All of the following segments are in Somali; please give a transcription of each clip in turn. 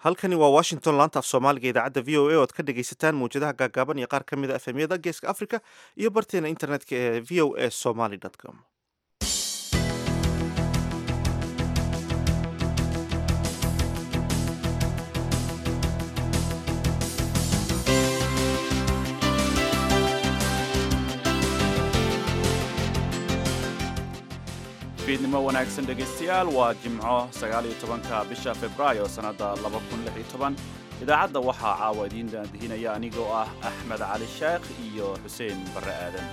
halkani waa washington laanta af soomaaliga idaacadda v o a oad ka dhegaysataan mawjadaha gaagaaban iyo qaar ka mid a efemyada geeska africa iyo barteena internetka ee v o a somaly com fiidnimo wanaagsan dhegaystayaal waa jimco sagaaliyo tobanka bisha februaayo sannadda laba kun lix iyo toban idaacadda waxaa caawa idiin daandihinaya anigoo ah axmed cali sheekh iyo xuseen barre aadan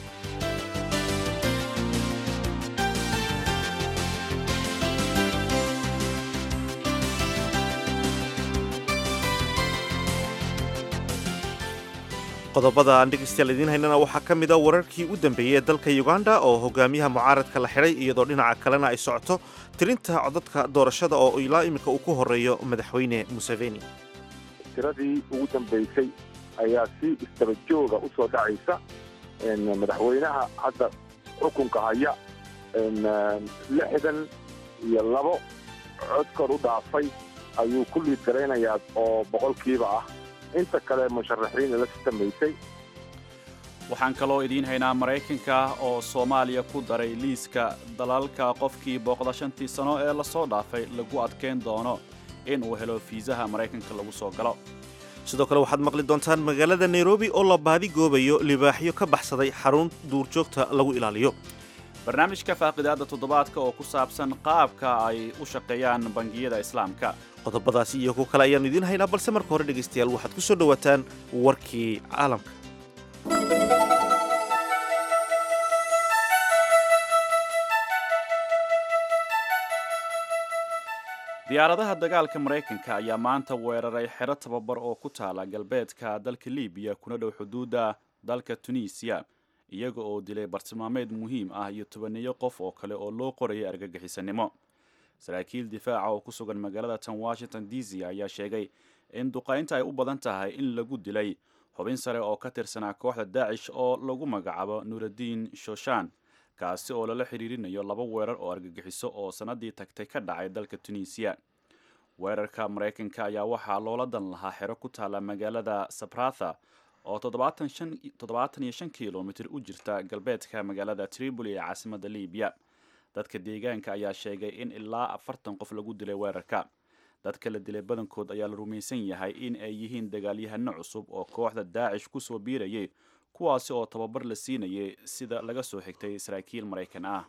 qodobada aan dhegaystayaal idiin haynana waxaa ka mid a wararkii u dambeeyey ee dalka uganda oo hogaamiyaha mucaaradka la xidhay iyadoo dhinaca kalena ay socoto tirinta codadka doorashada oo ilaa iminka uu ku horeeyo madaxweyne museveni tiradii ugu dambaysay ayaa si isdaba jooga u soo dhacaysa madaxweynaha hadda xukunka haya lixdan iyo labo cod kor u dhaafay ayuu ku liid garaynayaa oo boqolkiiba ah inta kale musharaxiin la sitamaysay waxaan kaloo idiin haynaa maraykanka oo soomaaliya ku daray liiska dalalka qofkii booqda shantii sano ee lasoo dhaafay lagu adkayn doono in uu helo fiisaha maraykanka lagu soo galo sidoo kale waxaad maqli doontaan magaalada nairobi oo la baadi goobayo libaaxyo ka baxsaday xarun duurjoogta lagu ilaaliyo barnaamijka faaqidaadda toddobaadka oo ku saabsan qaabka ay u shaqeeyaan bangiyada islaamka qodobadaasi iyo kuwo kale ayaannu idiin haynaa balse marka hore dhegaystayaal waxaad ku soo dhowaataan warkii caalamka diyaaradaha dagaalka maraykanka ayaa maanta weeraray xero tababar oo ku taala galbeedka dalka libiya kuna dhow xuduudda dalka tunisiya iyaga oo dilay bartilmaameed muhiim ah iyo tobaneeyo qof oo kale oo loo qorayay argagixisanimo saraakiil difaaca oo ku sugan magaalada tan washington d c ayaa sheegay in duqaynta ay u badan tahay in lagu dilay xubin sare oo ka tirsanaa kooxda daacish oo lagu magacaabo nuuraddiin shoshan kaasi oo lala xiriirinayo laba weerar oo argagixiso oo sannadii tagtay ka dhacay dalka tunisiya weerarka maraykanka ayaa waxaa loola dan lahaa xero ku taala magaalada sabratha oo toddobaatan iyo shan kilomitir u jirta galbeedka magaalada tripoli ee caasimadda libiya dadka deegaanka ayaa sheegay in ilaa afartan qof lagu dilay weerarka dadka la dilay badankood ayaa la rumaysan yahay in ay yihiin dagaalyahano cusub oo kooxda daacish ku soo biirayay kuwaasi oo tababar la siinayay sida laga soo xigtay saraakiil maraykan ah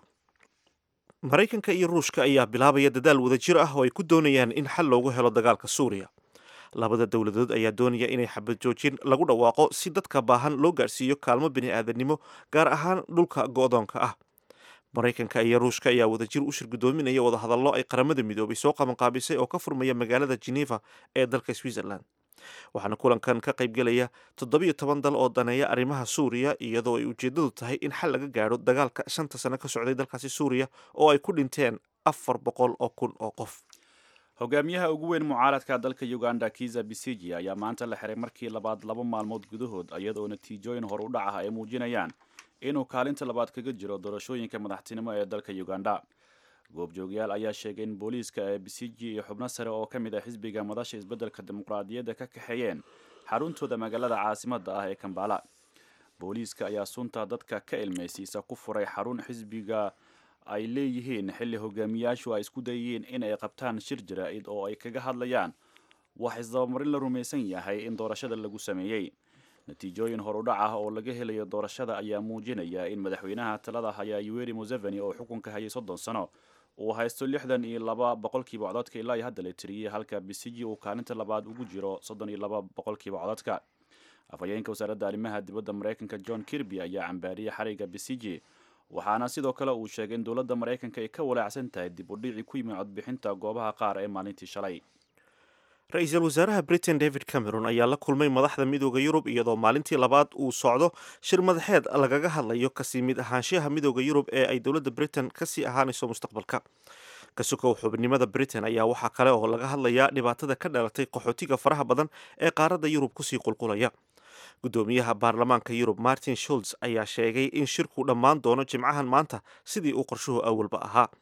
maraykanka iyo ruushka ayaa bilaabaya dadaal wadajir ah oo ay ku doonayaan in xal loogu helo dagaalka suuriya labada dowladood ayaa doonaya inay xabad joojin lagu dhawaaqo si dadka baahan loo gaadhsiiyo kaalmo bini aadamnimo gaar ahaan dhulka go'doonka ah maraykanka iyo ruushka ayaa wadajir u shirgudoominaya wadahadallo ay qaramada midoobay soo qabanqaabisay oo ka furmaya magaalada geneva ee dalka switzerland waxaana kulankan ka qaybgelaya toddobiyo toban dal oo daneeya arrimaha suuriya iyadoo ay ujeeddadu tahay in xal laga gaadho dagaalka shanta sano ka socday dalkaasi suuriya oo ay ku dhinteen afar boqol oo kun oo qof hogaamiyaha ugu weyn mucaaradka dalka uganda kiza bisiji ayaa maanta la xiray markii labaad laba maalmood gudahood iyadoo natiijooyin hor u dhac ah ay muujinayaan inuu kaalinta labaad kaga jiro doorashooyinka madaxtinimo ee dalka uganda goobjoogyaal ayaa sheegay in booliiska ee bisiji iyo xubno sare oo ka mid ah xisbiga madasha isbeddelka dimuqraadiyadda ka kaxeeyeen xaruntooda magaalada caasimadda ah ee kambala booliiska ayaa sunta dadka ka ilmaysiisa ku furay xarun xisbiga ay leeyihiin xilli hogaamiyaashu ay isku dayeen in ay qabtaan shir jaraa'id oo ay kaga hadlayaan wax isdabamarin la rumaysan yahay in doorashada lagu sameeyey natiijooyin horudhac ah oo laga helayo doorashada ayaa muujinaya in madaxweynaha talada haya yuweri museveni oo xukunka hayay soddon sano uu haysto lixdan iyo laba boqolkiiba codadka ilaa iyo hadda la tiriyey halka bisiji uu kaalinta labaad ugu jiro soddon iyo laba boqolkiiba codadka afhayeenka wasaaradda arrimaha dibadda maraykanka john kirby ayaa cambaariyey xariga bisiji waxaana sidoo kale uu sheegay in dowladda maraykanka ay ka walaacsan tahay dib u dhici ku yimid codbixinta goobaha qaar ee maalintii shalay ra-iisul wasaaraha britain david cameron ayaa la kulmay madaxda midooda yurub iyadoo maalintii labaad uu socdo shir madaxeed lagaga hadlayo kasii mid ahaanshaha midooda yurub ee ay dowladda britain kasii ahaanayso mustaqbalka kasukow xubnimada britain ayaa waxaa kale oo laga hadlayaa dhibaatada ka dhalatay qaxootiga faraha badan ee qaaradda yurub kusii qulqulaya gudoomiyaha baarlamaanka yurub martin schulz ayaa sheegay in shirku dhammaan doono jimcahan maanta sidii uu qorshuhu awalba ahaa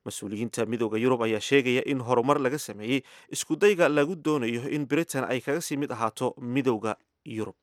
mas-uuliyiinta midooda yurub ayaa sheegaya in horumar laga sameeyey iskudayga lagu doonayo in britain ay kaga sii mid ahaato midooda yurub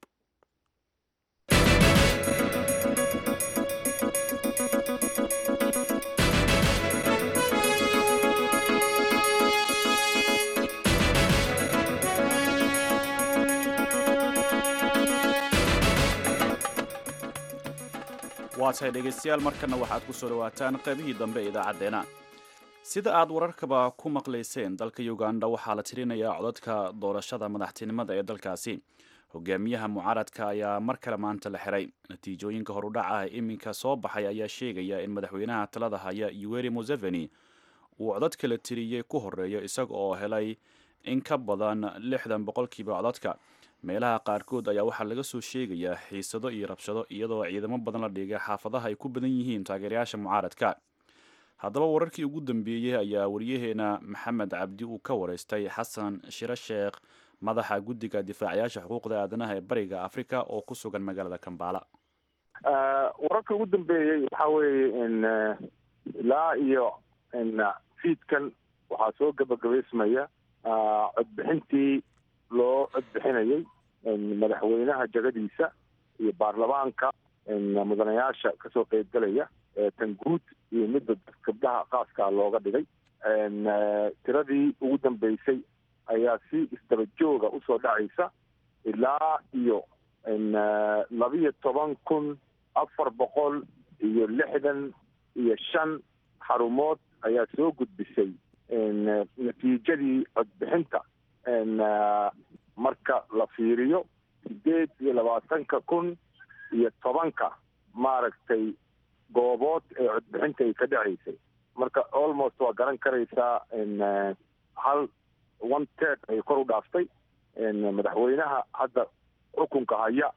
waa tahay dhegaystayaal markana waxaad ku soo dhawaataan qaybihii dambe ee idaacaddeenna sida aad wararkaba ku maqlayseen dalka uganda waxaa la tirinayaa codadka doorashada madaxtinimada ee dalkaasi hogaamiyaha mucaaradka ayaa mar kale maanta la xiray natiijooyinka horudhaca ee iminka soo baxay ayaa sheegaya in madaxweynaha talada haya yuweri museveni uu codad kala tiriyey ku horeeyo isaga oo helay in ka badan lixdan boqolkiiba codadka meelaha qaarkood ayaa waxaa laga soo sheegayaa xiisado iyo rabshado iyadoo ciidamo badan la dhigay xaafadaha ay ku badan yihiin taageerayaasha mucaaradka haddaba wararkii ugu dambeeyey ayaa waryaheena maxamed cabdi uu ka wareystay xasan shiro sheekh madaxa guddiga difaacayaasha xuquuqda aadanaha ee bariga africa oo ku sugan magaalada kambala wararka ugu dambeeyey waxaa weeye in ilaa iyo in fiidkan waxaa soo gabagabaysmaya codbixintii loo codbixinayay madaxweynaha jagadiisa iyo baarlamaanka mudanayaasha kasoo qeybgalaya tan guud iyo midda gabdhaha qaaskaa looga dhigay tiradii ugu dambeysay ayaa si isdaba jooga usoo dhacaysa ilaa iyo labiyo toban kun afar boqol iyo lixdan iyo shan xarumood ayaa soo gudbisay natiijadii codbixinta marka la fiiriyo sideed iyo labaatanka kun iyo tobanka maaragtay goobood ee codbixinta ay ka dhacaysay marka almost waa garan karaysaa hal one ted ay kor u dhaaftay madaxweynaha hadda xukunka haya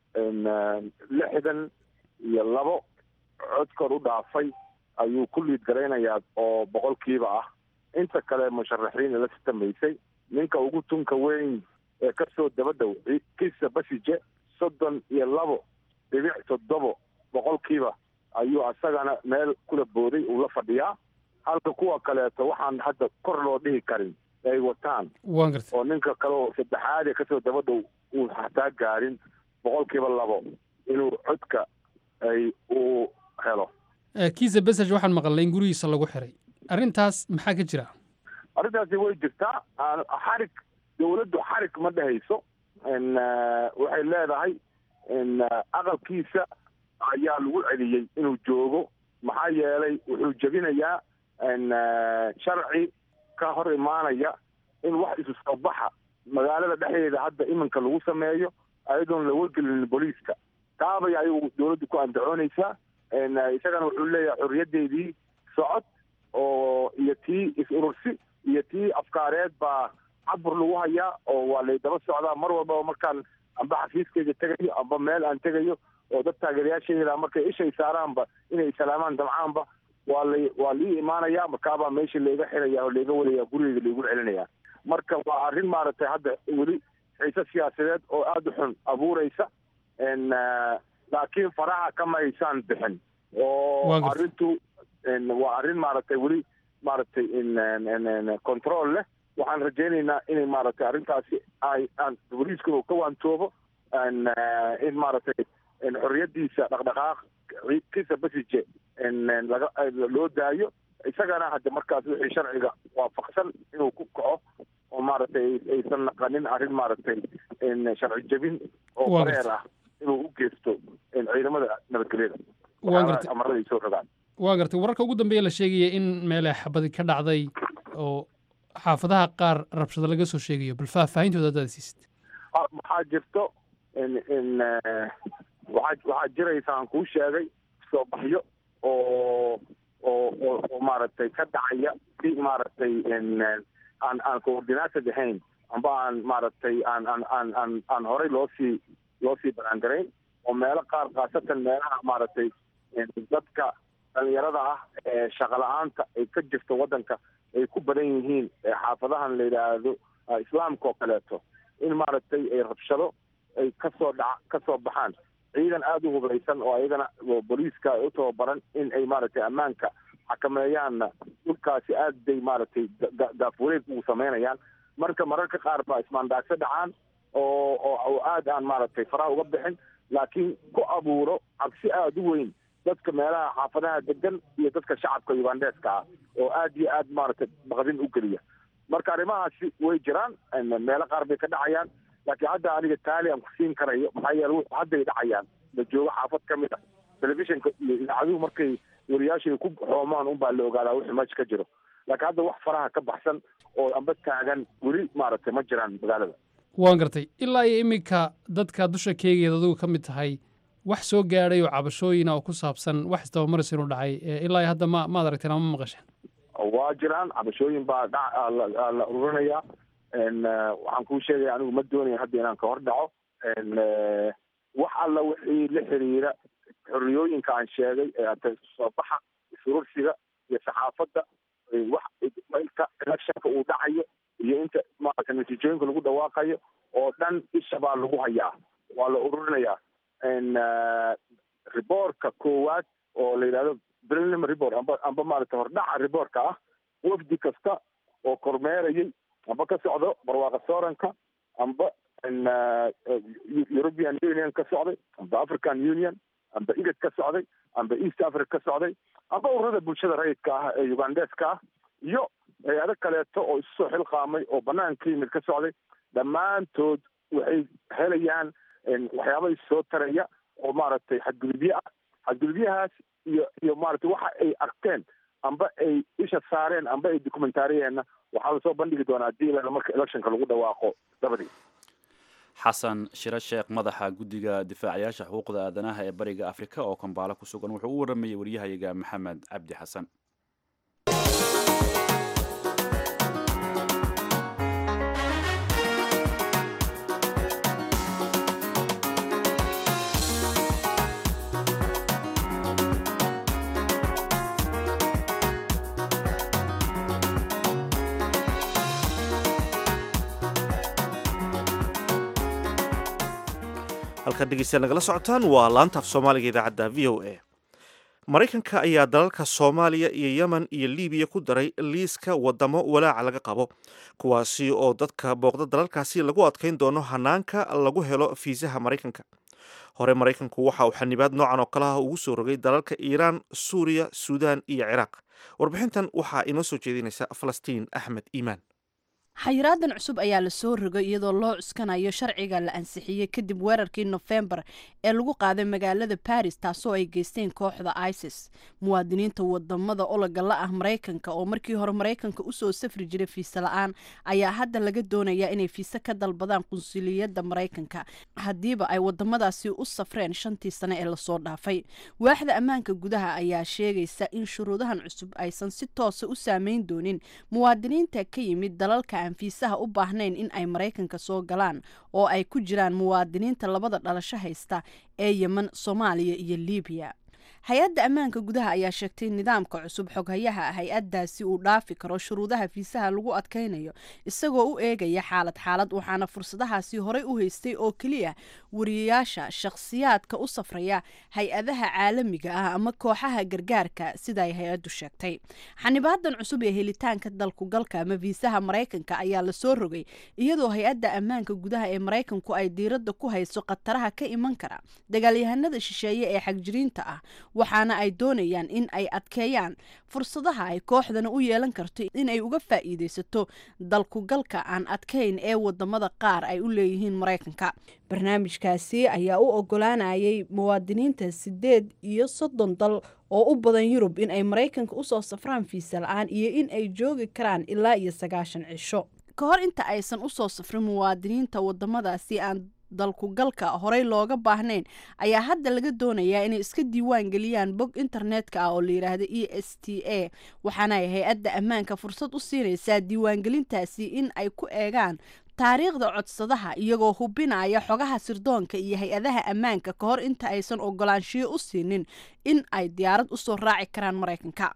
lixdan iyo labo cod kor u dhaafay ayuu ku liid garaynayaa oo boqolkiiba ah inta kale musharaxiin la sitamaysay ninka ugu tunka weyn ee kasoo dabadhow kisa basije soddon iyo labo dhibic toddobo boqolkiiba ayuu asagana meel kula booday uu la fadhiyaa halka kuwa kaleeto waxaan hadda kor loo dhihi karin ay wataan oo ninka kale oo saddexaad ee kasoo dabadhow uu hataa gaarin boqolkiiba labo inuu codka ay uu helo kiisa besaj waxaan maqalnay in gurigiisa lagu xiray arrintaas maxaa ka jira arrintaasi way jirtaa xarig dawladdu xarig ma dhehayso waxay leedahay aqalkiisa ayaa lagu celiyey inuu joogo maxaa yeelay wuxuu jebinayaa sharci ka hor imaanaya in wax isu soo baxa magaalada dhexdeeda hadda iminka lagu sameeyo ayadoon la wargelinin booliiska taabay ayuu dawladdu ku andacoonaysaa isagana wuxuu leeyahay xorriyaddeydii socod oo iyo tii is-urursi iyo tii afkaareed baa cabur lagu hayaa oo waa lay daba socdaa mar walbaba markaan amba xafiiskeyga tegayo amba meel aan tegayo oo dad taageerayaashayda markay ishay saaraanba inay salaamaan damcaanba waa lay waa lii imaanaya markaabaa meesha layga xiraya oo layga wadaya gurigeyga laygu celinaya marka waa arrin maaragtay hadda weli xiise siyaasadeed oo aada u xun abuureysa laakiin faraha kama aysaan bixin oo arrintu waa arrin maaragtay weli maaragtay control leh waxaan rajaynaynaa inay maaragtay arrintaasi ay aan booliiska ka waantoobo in maaragtay xorriyadiisa dhaqdhaqaaq kisa basije laga loo daayo isagana hadda markaas wixii sharciga waafaqsan inuu ku kaco oo maaragtay aysan naqanin arrin maaragtay sharci jebin oo bareer ah inuu u geysto ciidamada nabadgelyada amarada ay soo rogaan waa gartay wararka ugu dambeeya la sheegaya in meele xabadi ka dhacday oo xaafadaha qaar rabshado laga soo sheegayo bal faahfaahintooda haddaad siisid waxaa jirto waa waxaa jiraysa aan kuu sheegay soo baxyo oo oo oo oo maaragtay ka dhacaya si maaragtay aan aan coordinated ahayn amba aan maaragtay aan aan aan aan aan horey loo sii loo sii banaangarayn oo meelo qaar khaasatan meelaha maaragtay dadka dhalinyarada ah ee shaqa la-aanta ay ka jirto waddanka ay ku badan yihiin xaafadahan la yidhaahdo islaamka oo kaleeto in maaragtay ay rabshado ay kasoo dhaca kasoo baxaan ciidan aada u hubaysan oo ayagana booliiska u tababaran in ay maaragtay ammaanka xakameeyaanna dhulkaasi aad bay maaragtay daafwareeg ugu samaynayaan marka mararka qaar baa ismaandaagso dhacaan oo oo aad aan maaragtay faraha uga bixin laakiin ku abuuro cabsi aada u weyn dadka meelaha xaafadaha degan iyo dadka shacabka ugandeska ah oo aad iyo aad maaragtay baqdin u geliya marka arrimahaasi way jiraan meelo qaar bay ka dhacayaan laakiin hadda aniga taali aan ku siin karayo maxaa yeele wuxuu hadday dhacayaan la joogo xaafad ka mid ah telefishinka iyo idaacaduhu markay wariyaashay ku xoomaan unbaa la ogaadaa wixii meesha ka jiro laakiin hadda wax faraha ka baxsan oo amba taagan weli maaragtay ma jiraan magaalada waan gartay ilaa iyo iminka dadka dusha keegeeda adigu ka mid tahay wax soo gaadhay oo cabashooyina oo ku saabsan wax isdabamaris inuu dhacay ilaa iyo hadda ma maad aragteen ama ma maqasheen waa jiraan cabashooyin baa dha la ururinayaa waxaan kuu sheegaya anigu ma doonaya hadda inaan ka hor dhaco wax alla wixii la xiriira xorriyooyinka aan sheegay ee soo baxa surursiga iyo saxaafadda wax inta electionka uu dhacayo iyo inta maarata natiijooyinka lagu dhawaaqayo oo dhan isha baa lagu hayaa waa la ururinayaa riboortka koowaad oo la yidhahdo preliminary report amba amba maarata hordhaca riboortka ah wafdi kasta oo kormeerayay amba ka socdo barwaaqa sooranka amba european union ka socday amba african union amba igad ka socday amba east africa ka socday amba ururada bulshada rayidka ah ee ugandeska ah iyo hay-ado kaleeto oo isu soo xilqaamay oo banaanka yimid ka socday dhammaantood waxay helayaan waxyaaba issoo taraya oo maaragtay xadgudubyo ah xadgudubyahaas iyo iyo maaragtay waxa ay arkeen amba ay isha saareen amba ay documentaariyeenna waxaa lasoo bandhigi doonaa hadii ilaa marka electionka lagu dhawaaqo dabadii xasan shiro sheekh madaxa guddiga difaacayaasha xuquuqda aadanaha ee bariga afrika oo kambaalo ku sugan wuxuu u waramayey waryahayaga maxamed cabdi xasan halkaad dhegeystayaal nagala socotaan waa laanta af soomaaliga idaacadda v o a maraykanka ayaa dalalka soomaaliya iyo yemen iyo libiya ku daray liiska wadamo walaaca laga qabo kuwaasi oo dadka booqda dalalkaasi lagu adkayn doono hanaanka lagu helo fiisaha maraykanka hore maraykanku waxa uu xanibaad noocan oo kalaha ugu soo rogay dalalka iiraan suuriya suudaan iyo ciraaq warbixintan waxaa inoo soo jeedinaysa falastiin axmed iimaan xayiraadan cusub ayaa la soo rogay iyadoo loo cuskanayo sharciga la ansixiyey kadib weerarkii nofembar ee lagu qaaday magaalada baris taasoo ay geysteen kooxda isis muwaadiniinta wadamada ologa la ah maraykanka oo markii hore maraykanka usoo safri jiray fiise la-aan ayaa hadda laga doonayaa inay fiise ka dalbadaan qunsuliyadda maraykanka haddiiba ay wadamadaasi u safreen shantii sane ee lasoo dhaafay waaxda ammaanka gudaha ayaa sheegaysa in shuruudahan cusub aysan si toosa u saameyn doonin muwaadiniinta ka yimid dalalka aan fiisaha u baahnayn in ay maraykanka soo galaan oo ay ku jiraan muwaadiniinta labada dhalasho haysta ee yemen soomaaliya iyo libiya hay-adda ammaanka gudaha ayaa sheegtay nidaamka cusub xoghayaha hay-addaasi uu dhaafi karo shuruudaha fiisaha lagu adkaynayo isagoo u eegaya xaalad xaalad waxaana fursadahaasi horey u haystay oo keliya wariyayaasha shakhsiyaadka u safraya hay-adaha caalamiga ah ama kooxaha gargaarka sida ay hay-addu sheegtay xanibaadan cusub ee helitaanka dalkugalka ama fiisaha maraykanka ayaa lasoo rogay iyadoo hay-adda ammaanka gudaha ee maraykanku ay diiradda ku hayso khataraha ka iman kara dagaalyahanada shisheeye ee xagjiriinta ah waxaana ay doonayaan in ay adkeeyaan fursadaha ay kooxdana u yeelan karto in ay uga faa'iidaysato dalkugalka aan adkayn ee wadamada qaar ay u leeyihiin maraykanka barnaamijkaasi ayaa u ogolaanayay muwaadiniinta sideed iyo soddon dal oo u badan yurub in ay maraykanka usoo safraan fiisa la-aan iyo in ay joogi karaan ilaa iyo sagaashan cisho ka hor inta aysan usoo safrin muwaadiniinta wadamadaasi aan dalkugalka horey looga baahnayn ayaa hadda laga doonayaa inay iska diiwaan geliyaan bog internetka ah oo la yidhaahdo e s t a waxaana ay hay-adda ammaanka fursad u siinaysaa diiwaangelintaasi in ay ku eegaan taariikhda codsadaha iyagoo hubinaya xogaha sirdoonka iyo hay-adaha ammaanka ka hor inta aysan ogolaanshiyo u siinin in ay diyaarad usoo raaci karaan maraykanka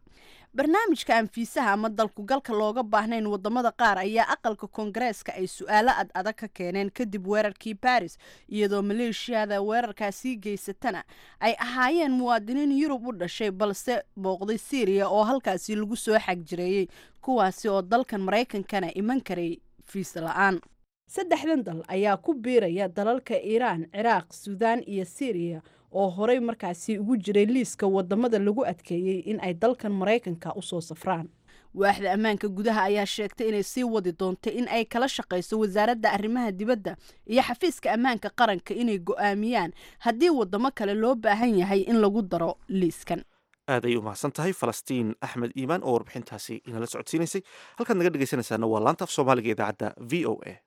barnaamijka aan fiisaha ama dalkugalka looga baahnayn wadamada qaar ayaa aqalka koongareeska ay su-aalo ad adag ka keeneen kadib weerarkii baris iyadoo maleeshiyada weerarkaasii geysatana ay ahaayeen muwaadiniin yurub u dhashay balse booqday syriya oo halkaasi lagu soo xagjireeyey kuwaasi oo dalkan maraykankana iman karay fiisa la-aan saddexdan dal ayaa ku biiraya dalalka iiraan ciraaq suudaan iyo syriya oo horey markaasi ugu jiray liiska wadamada lagu adkeeyey in ay dalkan maraykanka usoo safraan waaxda ammaanka gudaha ayaa sheegtay inay sii wadi doonto in ay kala shaqayso wasaaradda arrimaha dibadda iyo xafiiska ammaanka qaranka inay go'aamiyaan haddii wadamo kale loo baahan yahay in lagu daro liiskan aad ay u mahadsan tahay falastiin axmed iimaan oo warbixintaasi inala socodsiinaysay halkaad naga dhegaysanaysaana waa laanta af soomaaliga idaacadda v o a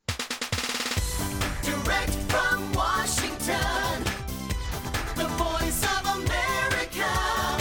Direct from Washington, the voice of America,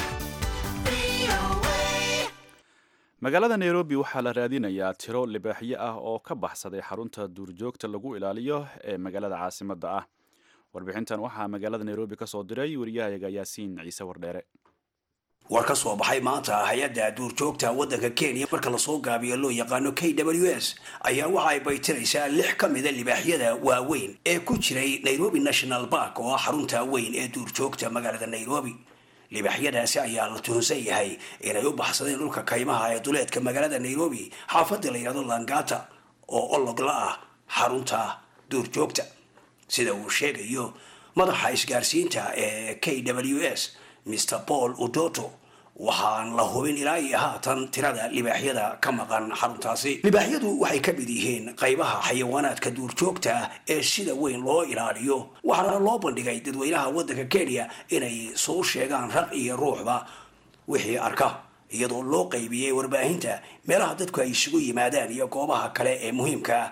VOA. magaalada nairobi waxaa la raadinayaa tiro libaaxyo ah oo ka baxsaday xarunta duurjoogta lagu ilaaliyo ee magaalada caasimadda ah warbixintan waxaa magaalada nairobi ka soo diray wariyahayaga yaasiin ciise wardheere war ka soo baxay maanta hay-adda duurjoogta waddanka kenya marka lasoo gaabiyo loo yaqaano k w s ayaa waxa ay baytiraysaa lix ka mida libaaxyada waaweyn ee ku jiray nairobi national park oo ah xarunta weyn ee duurjoogta magaalada nairobi libaaxyadaasi ayaa la tuhunsan yahay inay u baxsadeen dhulka kaymaha ee duleedka magaalada nairobi xaafadda la yidhahdo langata oo ologla ah xarunta duurjoogta sida uu sheegayo madaxa isgaarsiinta ee k w s mr paul udoto waxaan la hubin ilaa iyo haatan tirada libaaxyada ka maqan xaruntaasi libaaxyadu waxay ka mid yihiin qaybaha xayawaanaadka duurjoogta ah ee sida weyn loo ilaaliyo waxaana loo bandhigay dadweynaha waddanka kenya inay soo sheegaan raq iyo ruuxba wixii arka iyadoo loo qaybiyey warbaahinta meelaha dadku ay isugu yimaadaan iyo goobaha kale ee muhiimka ah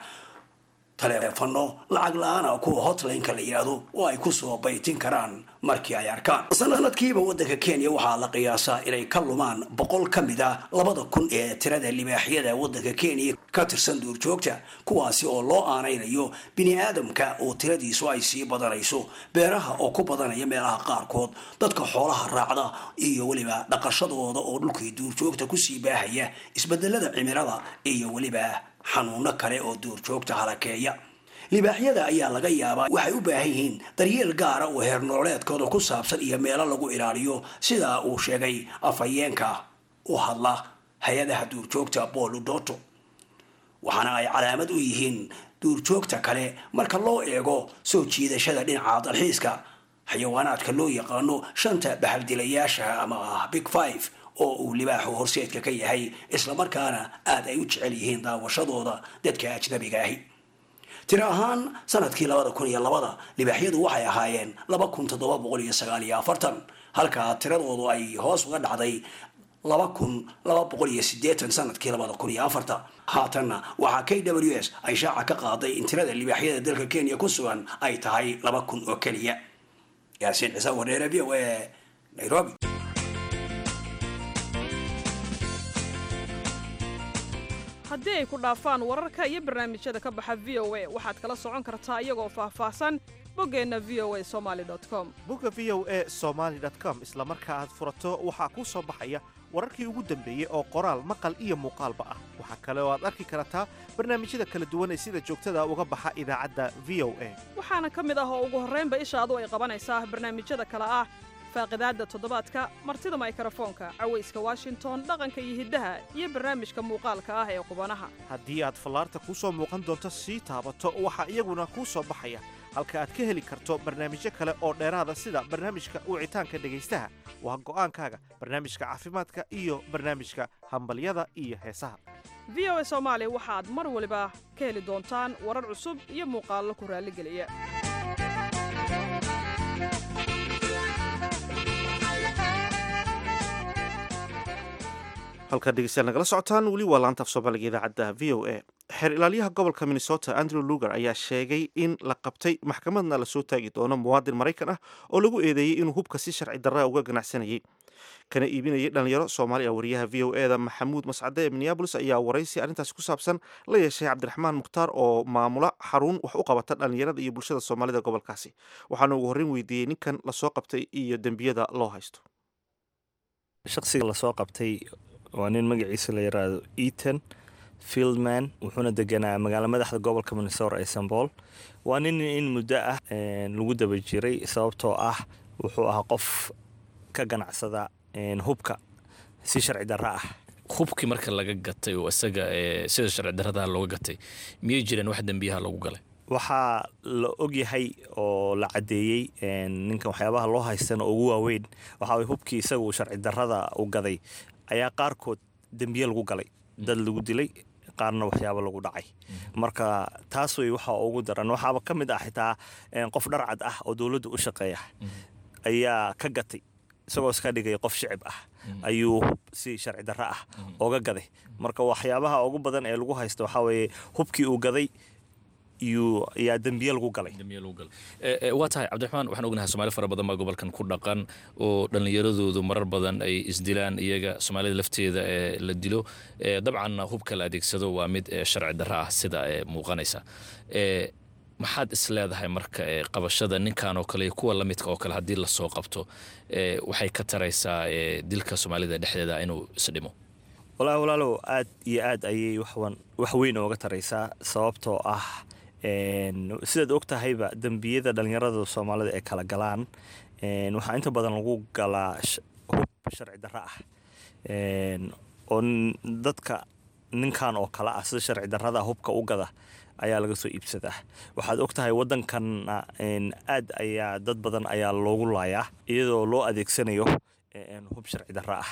taleefano lacag la-aana kuwa hotlineka la yidhaahdo oo ay kusoo baytin karaan markii ay arkaan sanadkiiba waddanka kenya waxaa la qiyaasaa inay ka lumaan boqol ka mid a labada kun ee tirada libaaxyada waddanka kenya ka tirsan duurjoogta kuwaasi oo loo aanaynayo bini aadamka oo tiradiisu ay sii badanayso beeraha oo ku badanaya meelaha qaarkood dadka xoolaha raacda iyo weliba dhaqashadooda oo dhulkii duurjoogta kusii baahaya isbedelada cimilada iyo weliba xanuuno kale oo duurjoogta halakeeya libaaxyada ayaa laga yaabaa waxay u baahan yihiin daryeel gaara oo heer nololeedkooda ku saabsan iyo meelo lagu ilaaliyo sidaa uu sheegay afhayeenka u hadla hay-adaha duurjoogta booludoto waxaana ay calaamad u yihiin duurjoogta kale marka loo eego soo jiidashada dhinaca dalxiiska xayawaanaadka loo yaqaano shanta bahaldilayaasha ama ah big five oo uu libaaxu horseedka ka yahay islamarkaana aada ay u jecel yihiin daawashadooda dadka ajnabiga ahi tiro ahaan sanadkii labada kun iyo labada libaaxyadu waxay ahaayeen laba kun toddoba boqol iyo sagaal iyo afartan halka tiradoodu ay hoos uga dhacday laba kun laba boqol iyo sideetan sanadkii labada kun iyo afarta haatanna waxaa k w s ay shaaca ka qaaday in tirada libaaxyada dalka kenya ku sugan ay tahay laba kun oo keliya yaasiin ciise wareere v o a nairobi haddii ay ku dhaafaan wararka iyo barnaamijyada ka baxa v o a waxaad kala socon kartaa iyagoo faahfaahsan boggeenna v o a somaali com bugga v o a somaly com isla marka aad furato waxaa kuu soo baxaya wararkii ugu dambeeyey oo qoraal maqal iyo muuqaalba ah waxaa kale oo aad arki kartaa barnaamijyada kala duwan ee sida joogtada uga baxa idaacadda v o a waxaana ka mid ah oo ugu horraynba ishaadu ay qabanaysaa barnaamijyada kale ah faaqidaadda toddobaadka martida maykrofoonka cawayska washington dhaqanka iyo hiddaha iyo barnaamijka muuqaalka ah ee qubanaha haddii aad fallaarta kuu soo muuqan doonto sii taabato waxaa iyaguna kuu soo baxaya halka aad ka heli karto barnaamijyo kale oo dheeraada sida barnaamijka wicitaanka dhegaystaha waa go'aankaaga barnaamijka caafimaadka iyo barnaamijka hambalyada iyo heesaha v o a soomaali waxaad mar waliba ka heli doontaan warar cusub iyo muuqaallo ku raalligeliya halkaad dhegeystayaal nagala socotaan weli waa laanta af soomaaliga idaacadda v o a xeer ilaalyaha gobolka minnesota andrew luger ayaa sheegay in la qabtay maxkamadna lasoo taagi doono muwaadin maraykan ah oo lagu eedeeyey inuu hubka si sharci darra uga ganacsanayay kana iibinayay dhalinyaro soomaali ah wariyaha v o e da maxamuud mascade ee minneabolis ayaa waraysi arrintaasi ku saabsan la yeeshay cabdiraxmaan mukhtaar oo maamula xarun wax u qabata dhalinyarada iyo bulshada soomaalida gobolkaasi waxaana ugu horreyn weydiiyey ninkan lasoo qabtay iyo dembiyada loo haysto shaqsiga lasoo qabtay waa nin magaciisa la yiraahdo eaton fieldman wuxuuna deganaa magaalo madaxda gobolka minnesota ee sanbool waa nin in muddo ah lagu daba jiray sababtoo ah wuxuu ahaa qof ka ganacsada hubka si sharci darro ah hubkii marka laga gatay oo isaga sida sharci darradaha looga gatay miyay jireen wax dembiyaha lagu galay waxaa la ogyahay oo la caddeeyey ninkan waxyaabaha loo haystana ugu waaweyn waxaa hubkii isaga uu sharci darrada u gaday ayaa qaarkood dembiye lagu galay dad lagu dilay qaarna waxyaaba lagu dhacay marka taas wey waxaa ugu daran waxaaba ka mid ah xitaa qof dharcad ah oo dowladda u shaqeeya ayaa ka gatay isagoo iska dhigay qof shicib ah ayuu hub si sharci darro ah oga gaday marka waxyaabaha ugu badan ee lagu haysta waxaa weeye hubkii uu gaday yaa dembiye lagu galay waa tahay cabdiraxmaan waxaan ognahay soomaali fara badan baa gobolkan ku dhaqan oo dhallinyaradoodu marar badan ay isdilaan iyaga soomaalida lafteeda ee la dilo dabcanna hubka la adeegsado waa mid sharci darro ah sida muuqanaysa maxaad is leedahay marka qabashada ninkan oo kale iyo kuwa lamidka oo kale haddii lasoo qabto waxay ka taraysaa dilka soomaalida dhexdeeda inuu isdhimo walaahi walaalow aad iyo aad ayay wax weyn ooga taraysaa sababtoo ah sidaad og tahayba dembiyada dhallinyarada soomaalida ee kala galaan waxaa inta badan lagu galaa hub sharci darro ah oo dadka ninkan oo kale ah sida sharci darrada hubka u gada ayaa laga soo iibsadaa waxaad og tahay waddankanna aad ayaa dad badan ayaa loogu laayaa iyadoo loo adeegsanayo hub sharci darro ah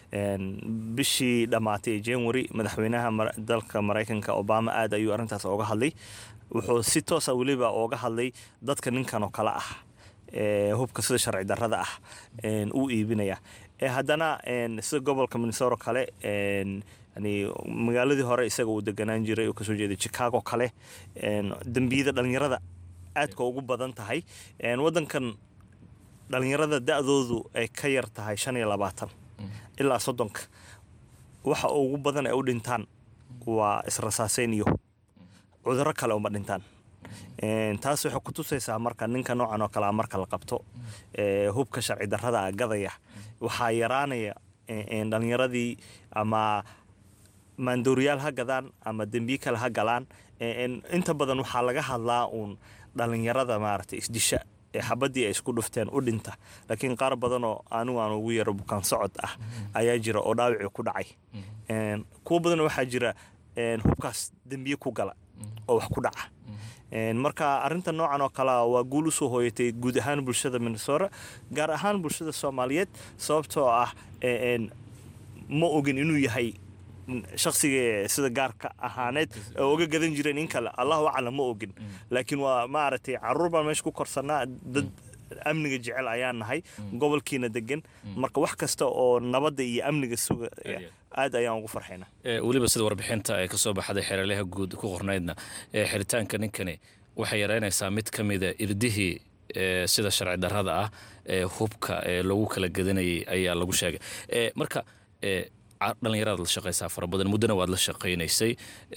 bishii dhammaatay ee january madaxweynaha dalka maraykanka obama aad ayuu arrintaas ooga hadlay wuxuu si toosa weliba ooga hadlay dadka ninkan oo kale ah hubka sida sharci darrada ah uu iibinaya haddana sida gobolka minnesota kale yani magaaladii hore isaga uu deganaan jiray oo kasoo jeeday chicago kale dembiyada dhallinyarada aadka ugu badan tahay waddankan dhallinyarada da-doodu ay ka yar tahay shan iyo labaatan ilaa soddonka waxa ugu badan ay u dhintaan waa israsaaseyn iyo cudurro kale uma dhintaan taas waxay ku tusaysaa marka ninka noocan oo kalea marka la qabto hubka sharci darrada a gadaya waxaa yaraanaya dhallinyaradii ama maandooriyaal ha gadaan ama dembiye kale ha galaan inta badan waxaa laga hadlaa uun dhallinyarada maaragtay isdisha ee xabadii ay isku dhufteen u dhinta laakiin qaar badanoo anigu aan ugu yaro bukaan socod ah ayaa jira oo dhaawicii ku dhacay kuwo badan waxaa jira hubkaas dembiye ku gala oo wax ku dhaca marka arinta noocan oo kalea waa guul usoo hooyatay guud ahaan bulshada minnesota gaar ahaan bulshada soomaaliyeed sababtoo ah ma ogin inuu yahay shaksiga sida gaarka ahaaneed oo oga gadan jireen in kale allahu aclam ma ogin laakiin waa maaragtay caruur baan meesha ku korsanaa dad amniga jecel ayaan nahay gobolkiina degan marka wax kasta oo nabadda iyo amniga suga aad ayaan ugu farxaynaa weliba sida warbixinta ee kasoo baxday xeeralyaha guud ku qornaydna xiritaanka ninkani waxay yaraynaysaa mid ka mida irdihii sida sharci darrada ah ee hubka ee lagu kala gadanayay ayaa lagu sheegay marka dhallinyaradaad la shaqaysaa fara badan muddona waad la shaqaynaysay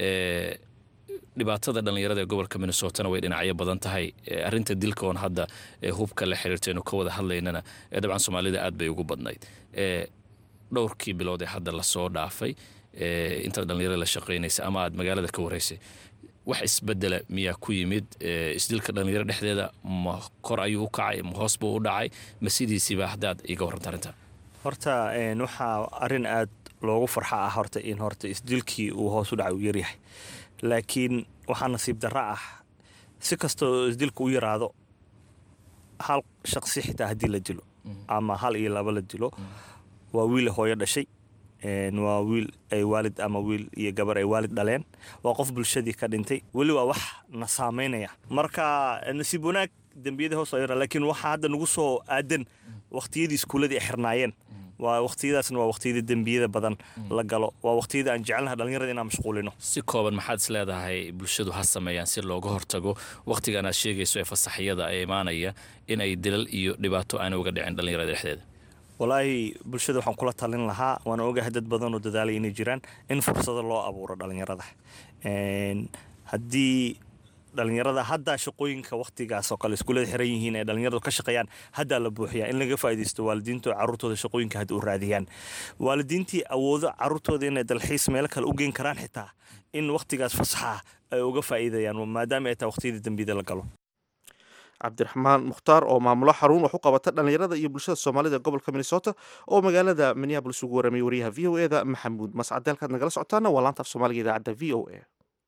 dhibaatada dhallinyarada ee gobolka minnesotana way dhinacyo badan tahay arinta dilka oon hadda hubka la xiriirtaynu ka wada hadlaynana dabcan soomaalida aad bay ugu badnayd dhowrkii bilood ee hadda lasoo dhaafay intaad dhallinyarada la shaqaynaysa ama aad magaalada ka waraysay wax isbedela miyaa ku yimid isdilka dhallinyaro dhexdeeda ma kor ayuu u kacay ma hoos buu u dhacay ma sidiisiiba haddaad iga warranta arrinta horta waxaa arin aad loogu farxa ah horta in horta isdilkii uu hoos u dhacay uu yaryahay laakiin waxaa nasiib darro ah si kastoo isdilka u yaraado hal shaqsi xitaa haddii la dilo ama hal iyo laba la dilo waa wiil hooyo dhashay waa wiil ay waalid ama wiil iyo gabar ay waalid dhaleen waa qof bulshadii ka dhintay weli waa wax na saamaynaya marka nasiib wanaag dembiyadii hoos yara laakiin waxaa hadda nagu soo aadan waqtiyadii iskuuladii ay xirnaayeen waa waqtiyadaasna waa waqtiyada dembiyada badan la galo waa waqtiyada aan jecelnaha dhallinyarada inaan mashquulino si kooban maxaad is leedahay bulshadu ha sameeyaan si looga hortago wakhtigan aad sheegayso ee fasaxyada ee imaanaya in ay dilal iyo dhibaato aana uga dhicin dhallinyarada dhexdeeda walaahi bulshada waxaan kula talin lahaa waana ogahay dad badan oo dadaalay inay jiraan in fursado loo abuuro dhallinyarada haddii dhalinyarada haddaa shaqooyinka waqtigaas oo kale iskuulada xiran yihiin ee dhalinyaradu ka shaqeeyaan haddaa la buuxiyaa in laga faa'iidaysto waalidiintu caruurtooda shaqooyinka hadda u raadiyaan waalidiintii awoodo caruurtooda inay dalxiis meelo kale u geen karaan xitaa in waqtigaas fasaxa ay uga faa'iidayaan maadaama ay tahay waqtiyadii dambiyada la galo cabdiraxmaan mukhtaar oo maamulo xarun wax u qabata dhallinyarada iyo bulshada soomaalida ee gobolka minnesota oo magaalada minneabolis ugu warramay wariyaha v o eda maxamuud mascade halkaad nagala socotaana waa laanta af soomaaliga idaacadda v o a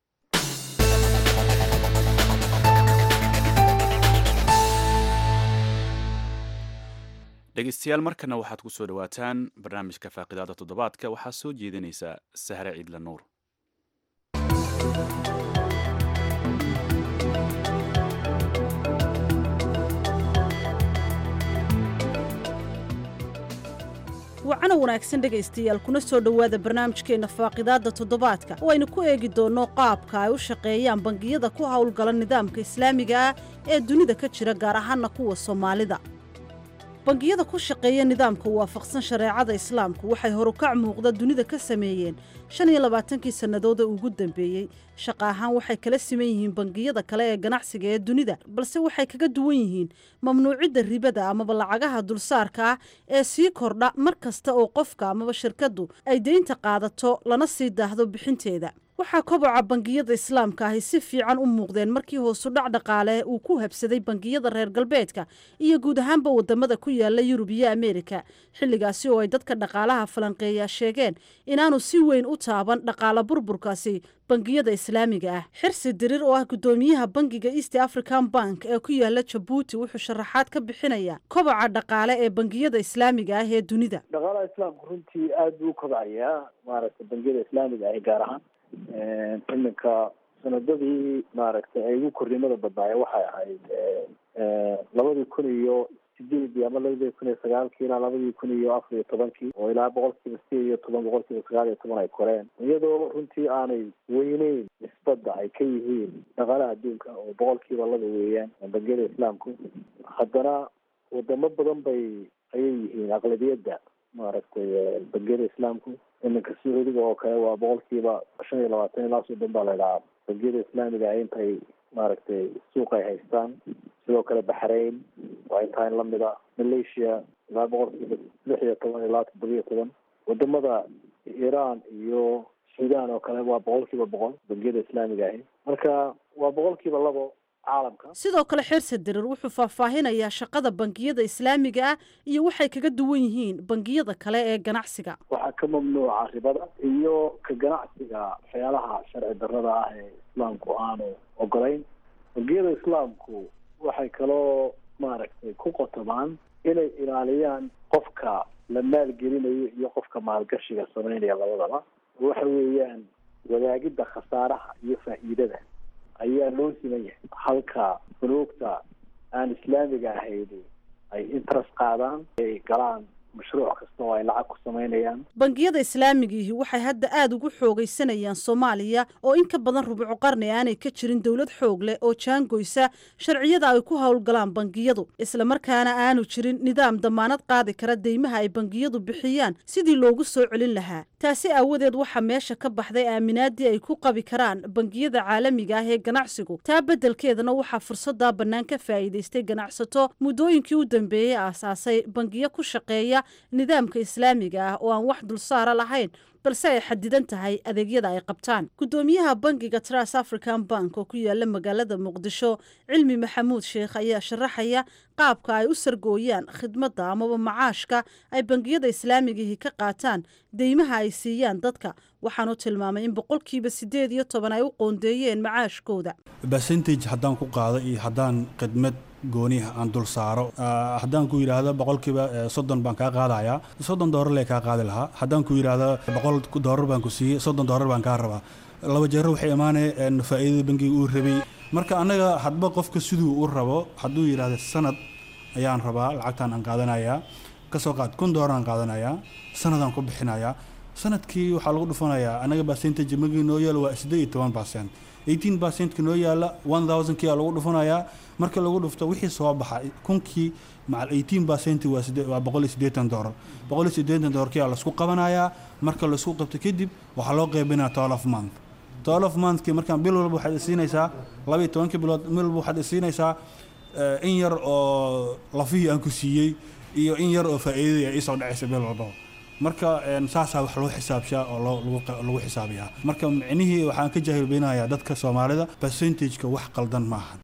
dhegeystayaal markana waxaad ku soo dhowaataan barnaamijka faaqidaada toddobaadka waxaa soo jeedinaysa sahre ciidla nuur wacana wanaagsan dhegaystayaal kuna soo dhowaada barnaamijkeenna faaqidaadda toddobaadka oo aynu ku eegi doonno qaabka ay u shaqeeyaan bangiyada ku howlgala nidaamka islaamiga ah ee dunida ka jira gaar ahaanna kuwa soomaalida bangiyada ku shaqeeya nidaamka waafaqsan shareecada islaamku waxay horukac muuqda dunida ka sameeyeen shan iyo labaatankii sannadood ee ugu dambeeyey shaqa ahaan waxay kala siman yihiin bangiyada kale ee ganacsiga ee dunida balse waxay kaga duwan yihiin mamnuucidda ribada amaba lacagaha dulsaarka ah ee sii kordha mar kasta oo qofka amaba shirkaddu ay deynta qaadato lana sii daahdo bixinteeda waxaa koboca bangiyada islaamka ahi si fiican u muuqdeen markii hoosu dhac dhaqaale uu ku habsaday bangiyada reer galbeedka iyo guud ahaanba wadamada ku yaala yurub iyo ameerika xilligaasi oo ay dadka dhaqaalaha falanqeeya sheegeen inaanu si weyn u taaban dhaqaala burburkaasi bangiyada islaamiga ah xirsi dirir oo ah gudoomiyaha bangiga east african bank ee ku yaala jabuuti wuxuu sharaxaad ka bixinaya koboca dhaqaale ee bangiyada islaamiga ah ee dunida dhaqaalaha islaamku runtii aada buu u kobcayaa maaragtay bangiyada islaamiga ah gaar ahaan iminka sanadadii maaragtay ay ugu kornimada badnaayeen waxay ahayd labadii kun iyo sideedii ama labadii kun iyo sagaalkii ilaa labadii kun iyo afar iyo tobankii oo ilaa boqolkiiba sideed iyo toban boqolkiiba sagaal iyo toban ay koreen iyadoo runtii aanay weyneyn nisbadda ay ka yihiin dhaqaalaha adduunka oo boqolkiiba laba weeyaan bangiyada islaamku haddana wadamo badan bay ayay yihiin aqlabiyadda maaragtay bangiyada islaamku iminka sacuudiga oo kale waa boqolkiiba shan iyo labaatan ilaa soddon baa la idhahaa bangiyada islaamiga ah intay maaragtay suuq ay haystaan sidoo kale baxrain waa intaa in lamid a malaysia ilaa boqolkiiba lix iyo toban ilaa toddoba iyo toban wadamada iran iyo sudan oo kale waa boqolkiiba boqol bangiyada islaamiga ahi marka waa boqolkiiba labo caalamka sidoo kale xirsi dirir wuxuu faahfaahinayaa shaqada bangiyada islaamiga ah iyo waxay kaga duwan yihiin bangiyada kale ee ganacsiga waxaa ka mamnuuca ribada iyo ka ganacsiga waxyaalaha sharci darrada ah ee islaamku aanu ogolayn bangiyada islaamku waxay kaloo maaragtay ku qotomaan inay ilaaliyaan qofka la maalgelinayo iyo qofka maalgashiga sameynaya labadaba waxa weeyaan wadaagidda khasaaraha iyo faa'iidada ayaa loo siman yahay halka funuugta aan islaamiga ahayn ay interest qaadaan ay galaan mashruuc kasta oo ay lacag ku samaynayaan bangiyada islaamigiihi waxay hadda aada ugu xoogaysanayaan soomaaliya oo in ka badan rubuco qarni aanay ka jirin dowlad xoog leh oo jaangoysa sharciyada ay ku howlgalaan bangiyadu islamarkaana aanu jirin nidaam damaanad qaadi kara deymaha ay bangiyadu bixiyaan sidii loogu soo celin lahaa taasi aawadeed waxaa meesha ka baxday aaminaadii ay ku qabi karaan bangiyada caalamiga ah ee ganacsigu taa beddelkeedana waxaa fursaddaa bannaan ka faa'iidaystay ganacsato muddooyinkii u dambeeyey aasaasay bangiyo ku shaqeeya nidaamka islaamiga ah oo aan wax dulsaara lahayn balse ay xadidan tahay adeegyada ay qabtaan guddoomiyaha bangiga tras african bank oo ku yaala magaalada muqdisho cilmi maxamuud sheekh ayaa sharaxaya qaabka ay u sargooyaan khidmadda amaba macaashka ay bangiyada islaamigihi ka qaataan deymaha ay siiyaan dadka waxaanu tilmaamay in boqolkiiba siddeed iyo toban ay u qoondeeyeen macaashkooda percentage haddaan ku qaado iyo haddaan khidmad gooniha aan dul saaro haddaan ku yidhaahdo boqolkiiba soddon baan kaa qaadayaa soddon doolar lee kaa qaadi lahaa haddaan ku yidhaahdo boqol doolar baan ku siiyey soddon doolar baan kaa rabaa laba jeero waxay imaanaya faa'iidada bangiga uu rabay marka annaga hadba qofka siduu u rabo hadduu yidhaahdo sanad ayaan rabaa lacagtaan aan qaadanayaa kasoo qaad kun doolar aan qaadanayaa sanadaan ku bixinayaa sanadkii waxaa lagu dhufanayaa annaga percentage magii noo yaalo waa siddeed iyo toban percent eighteen percentka noo yaala one thousandkii aa lagu dhufanayaa marka lagu dhufto wixii soo baxa kunkii macal eighteen percent waa waa boqol iyo siddeetan doolar boqol iyo siddeetan doolarkii aa laisku qabanayaa marka laisku qabto kadib waxaa loo qaybinaya twelve month twelve monthkii markaan bil walba waxaad isiinaysaa laba iyo tobankii bilood bil walba waxaad isiinaysaa eh, in yar oo lafihii aan ku siiyey iyo in yar oo faa'iidadii ay isoo dhacaysa bil walbaba marka een, saasaa wax loo xisaabshaa oo loo- lagu qa- lagu xisaabiyaa marka micnihii waxaan ka jaahilbeynayaa dadka soomaalida percentageka wax qaldan maaha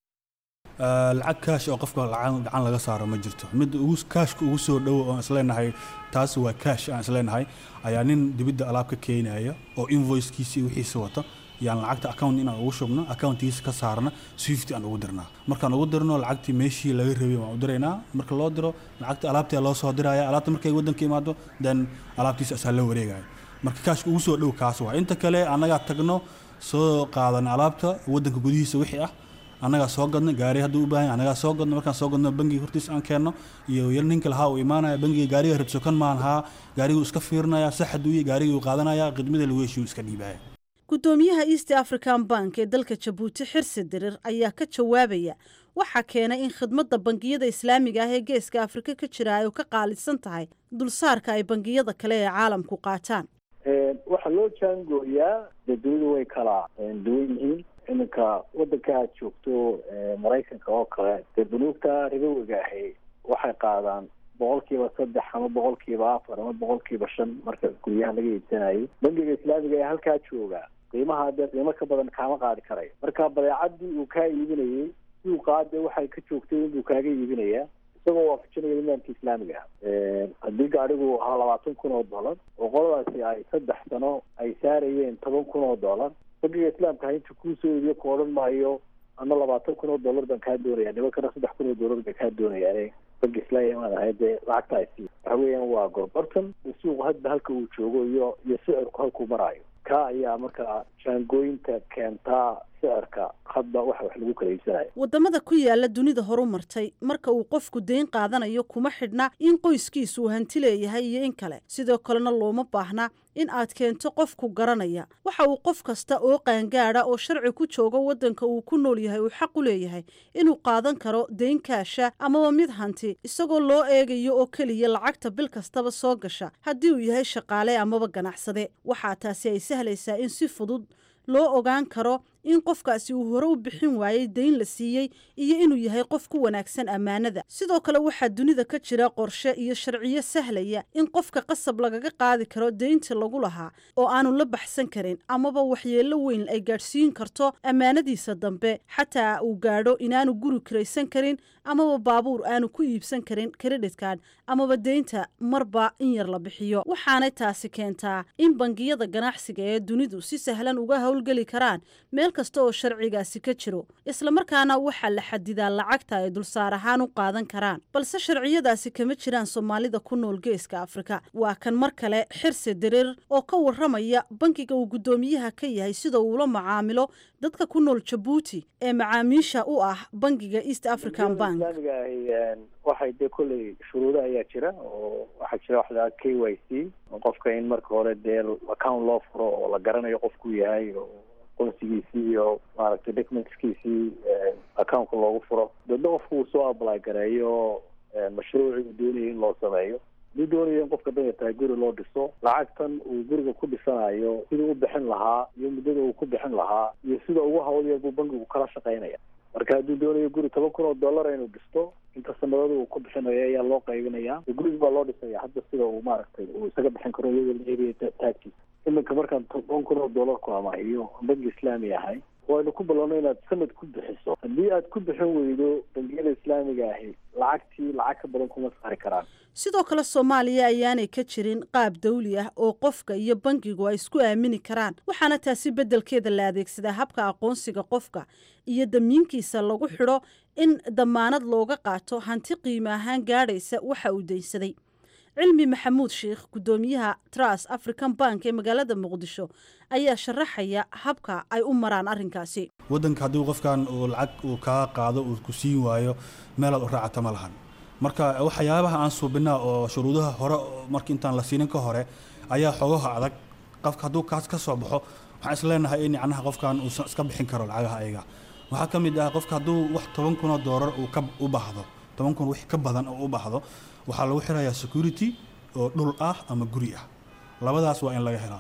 Eh, lacag kaash oo qofka lacag gacan laga saaro ma jirto mid ugu kaashka ugu soo dhowo oo aan isleenahay taas waa kaash aan isleenahay ayaa nin dibidda alaab ka keenaya oo invoicekiisi iyo wixiisa wata yaan lacagta account inaan ugu shubno accountkiisa ka saarna swift aan ugu dirnaa markaan ugu dirno lacagtii meeshii laga rabay waan u diraynaa marka loo diro lacagta alaabtii loo soo diraya alaabta markay wadanka imaado then alaabtiisa asaa la wareegaya marka kaashka ugu soo dhow kaas waa inta kale annagaa tagno soo qaadan alaabta wadanka gudihiisa wixii ah annagaa soo gadno gaari hadduu u baahan yahay annagaa soo gadno markaan soo gadno bangiga hortiis aan keenno iyo yar ninka lahaa uu imaanaya bangiga gaariga rabsokan maan haa gaariguu iska fiirinaya sax hadduu yahay gaarigii uu qaadanaya khidmada lagu heshiyu iska dhiibaya gudoomiyaha east african bank ee dalka jabuuti xirsi dirir ayaa ka jawaabaya waxaa keenay in khidmadda bangiyada islaamiga ah ee geeska afrika ka jira ay ka qaalisan tahay dulsaarka ay bangiyada kale ee caalamku qaataan Een, waxaa loo jaangooyaa dee dunidu way kala een, duwan yihiin iminka wadanka aad joogto ee, maraykanka oo kale dee bunuugta ribowiga ahi waxay qaadaan boqolkiiba saddex ama boqolkiiba afar ama boqolkiiba shan marka guryaha laga iibsanayo bangiga islaamiga ee halkaa jooga qiimaha dee qiimo ka badan kaama qaadi karayo marka badeecadii uu kaa iibinayay si uu qaade waxay ka joogtay inbuu kaaga iibinayaa isagoo waafajinaya nidaamka islaamiga ah Een, haddii gaadhigu ahaa labaatan kun oo dollar oo qoladaasi ay saddex sano ay saarayeen toban kun oo dollar bangiga islaamka ha inta kuu soo iibiyo ku odhan maayo ama labaatan kun oo dollar baan kaa doonaya nimankana saddex kun oo dollar bay kaa doonayaan bangi islaamiga maan ahay dee lacagta ay sii waxa weeyaan waa gorgortan suuqu hadba halka uu joogo iyo iyo sicirku halkuu maraayo ka ayaa markaa jaangooyinta keentaa sicirka hadba waxa wax lagu kala iibsanayo wadamada ku yaala dunida horu martay marka uu qofku deyn qaadanayo kuma xidhna in qoyskiisu uu hanti leeyahay iyo in kale sidoo kalena looma baahna in aad keento qofku garanaya waxa uu qof kasta oo qaangaada oo sharci ku jooga wadanka uu ku nool yahay uu xaq u leeyahay inuu qaadan karo deyn kaasha amaba mid hanti isagoo loo eegayo oo keliya lacagta bil kastaba soo gasha haddii uu yahay shaqaale amaba ganacsade waxaa taasi ay sahlaysaa in si fudud loo ogaan karo in qofkaasi uu hore u bixin waayey deyn la siiyey iyo inuu yahay qof ku wanaagsan ammaanada sidoo kale waxaa dunida ka jira qorshe iyo sharciyo sahlaya in qofka qasab lagaga qaadi karo deynta lagu lahaa oo aanu la baxsan karin amaba waxyeello weyn ay gaadhsiin karto ammaanadiisa dambe xataa uu gaadho inaanu guri kiraysan karin amaba baabuur aanu ku iibsan karin kreditkan amaba deynta marba in yar la bixiyo waxaanay taasi keentaa in bangiyada ganacsiga ee dunidu si sahlan uga howlgeli karaan meel kasta oo sharcigaasi ka jiro islamarkaana waxaa la xadidaa lacagta ay dulsaar ahaan u qaadan karaan balse sharciyadaasi kama jiraan soomaalida ku nool geeska afrika waa kan mar kale xirse dereer oo ka waramaya bankiga uu guddoomiyaha ka yahay sida uula macaamilo dadka ku nool jabuuti ee macaamiisha u ah bankiga east african bank islaamiga ahi een, waxay dee kolley shuruudo ayaa jira oo waxaa jira wax la k y c oo qofka in marka hore dee account loo furo oo la garanayo qofku yahay oo aqoonsigiisii iyo maaragtay documentskiisii een, accountka loogu furo dadna qofku uu soo apply gareeyo een, mashruucii uu doonayay in loo sameeyo haduu doonayo in qofka danya tahay guri loo dhiso lacagtan uu guriga ku dhisanayo siduu u bixin lahaa iyo muddada uu ku bixin lahaa iyo sida ugu hawl yar buu bankigu kala shaqaynaya marka hadduu doonayo guri toban kun oo dollar inuu dhisto inta sanadada uu ku bixinayo ayaa loo qaybinaya guriga baa loo dhisaya hadda sida uu maaragtay uu isaga bixin karo iyadoo la eegaya taagkiisa iminka markaan toban kun oo dollar ku amaahiyo banki islaami ahay waynu ku ballanno inaad sanad ku bixiso haddii aad ku bixin weydo bangiyada islaamiga ahi lacagtii lacag ka badan kuma saari karaan sidoo kale soomaaliya ayaanay ka jirin qaab dawli ah oo qofka iyo bankigu ay isku aamini karaan waxaana taasi beddelkeeda la adeegsadaa habka aqoonsiga qofka iyo damiinkiisa lagu xidho in damaanad looga qaato hanti qiimo ahaan gaadhaysa waxa uu daynsaday cilmi maxamuud sheikh guddoomiyaha tras african bank ee magaalada muqdisho ayaa sharaxaya habka ay u maraan arrinkaasi waddanka haddii qofkan uu lacag uu kaa qaado uu ku siin waayo meelaad u raacata ma lahan marka waxyaabaha aan suubinaa oo shuruudaha hore marka intaan la siinin ka hore ayaa xogaha adag qofka hadduu kaas ka soo baxo waxaan isleenahay in yacnaha qofkan uusan iska bixin karo lacagaha ayaga waxaa ka mid ah qofka hadduu wax toban kun oo doolar uu ka u baahdo toban kun wix ka badan oo u baahdo waxaa lagu xirayaa security oo dhul ah ama guri ah labadaas waa in laga helaa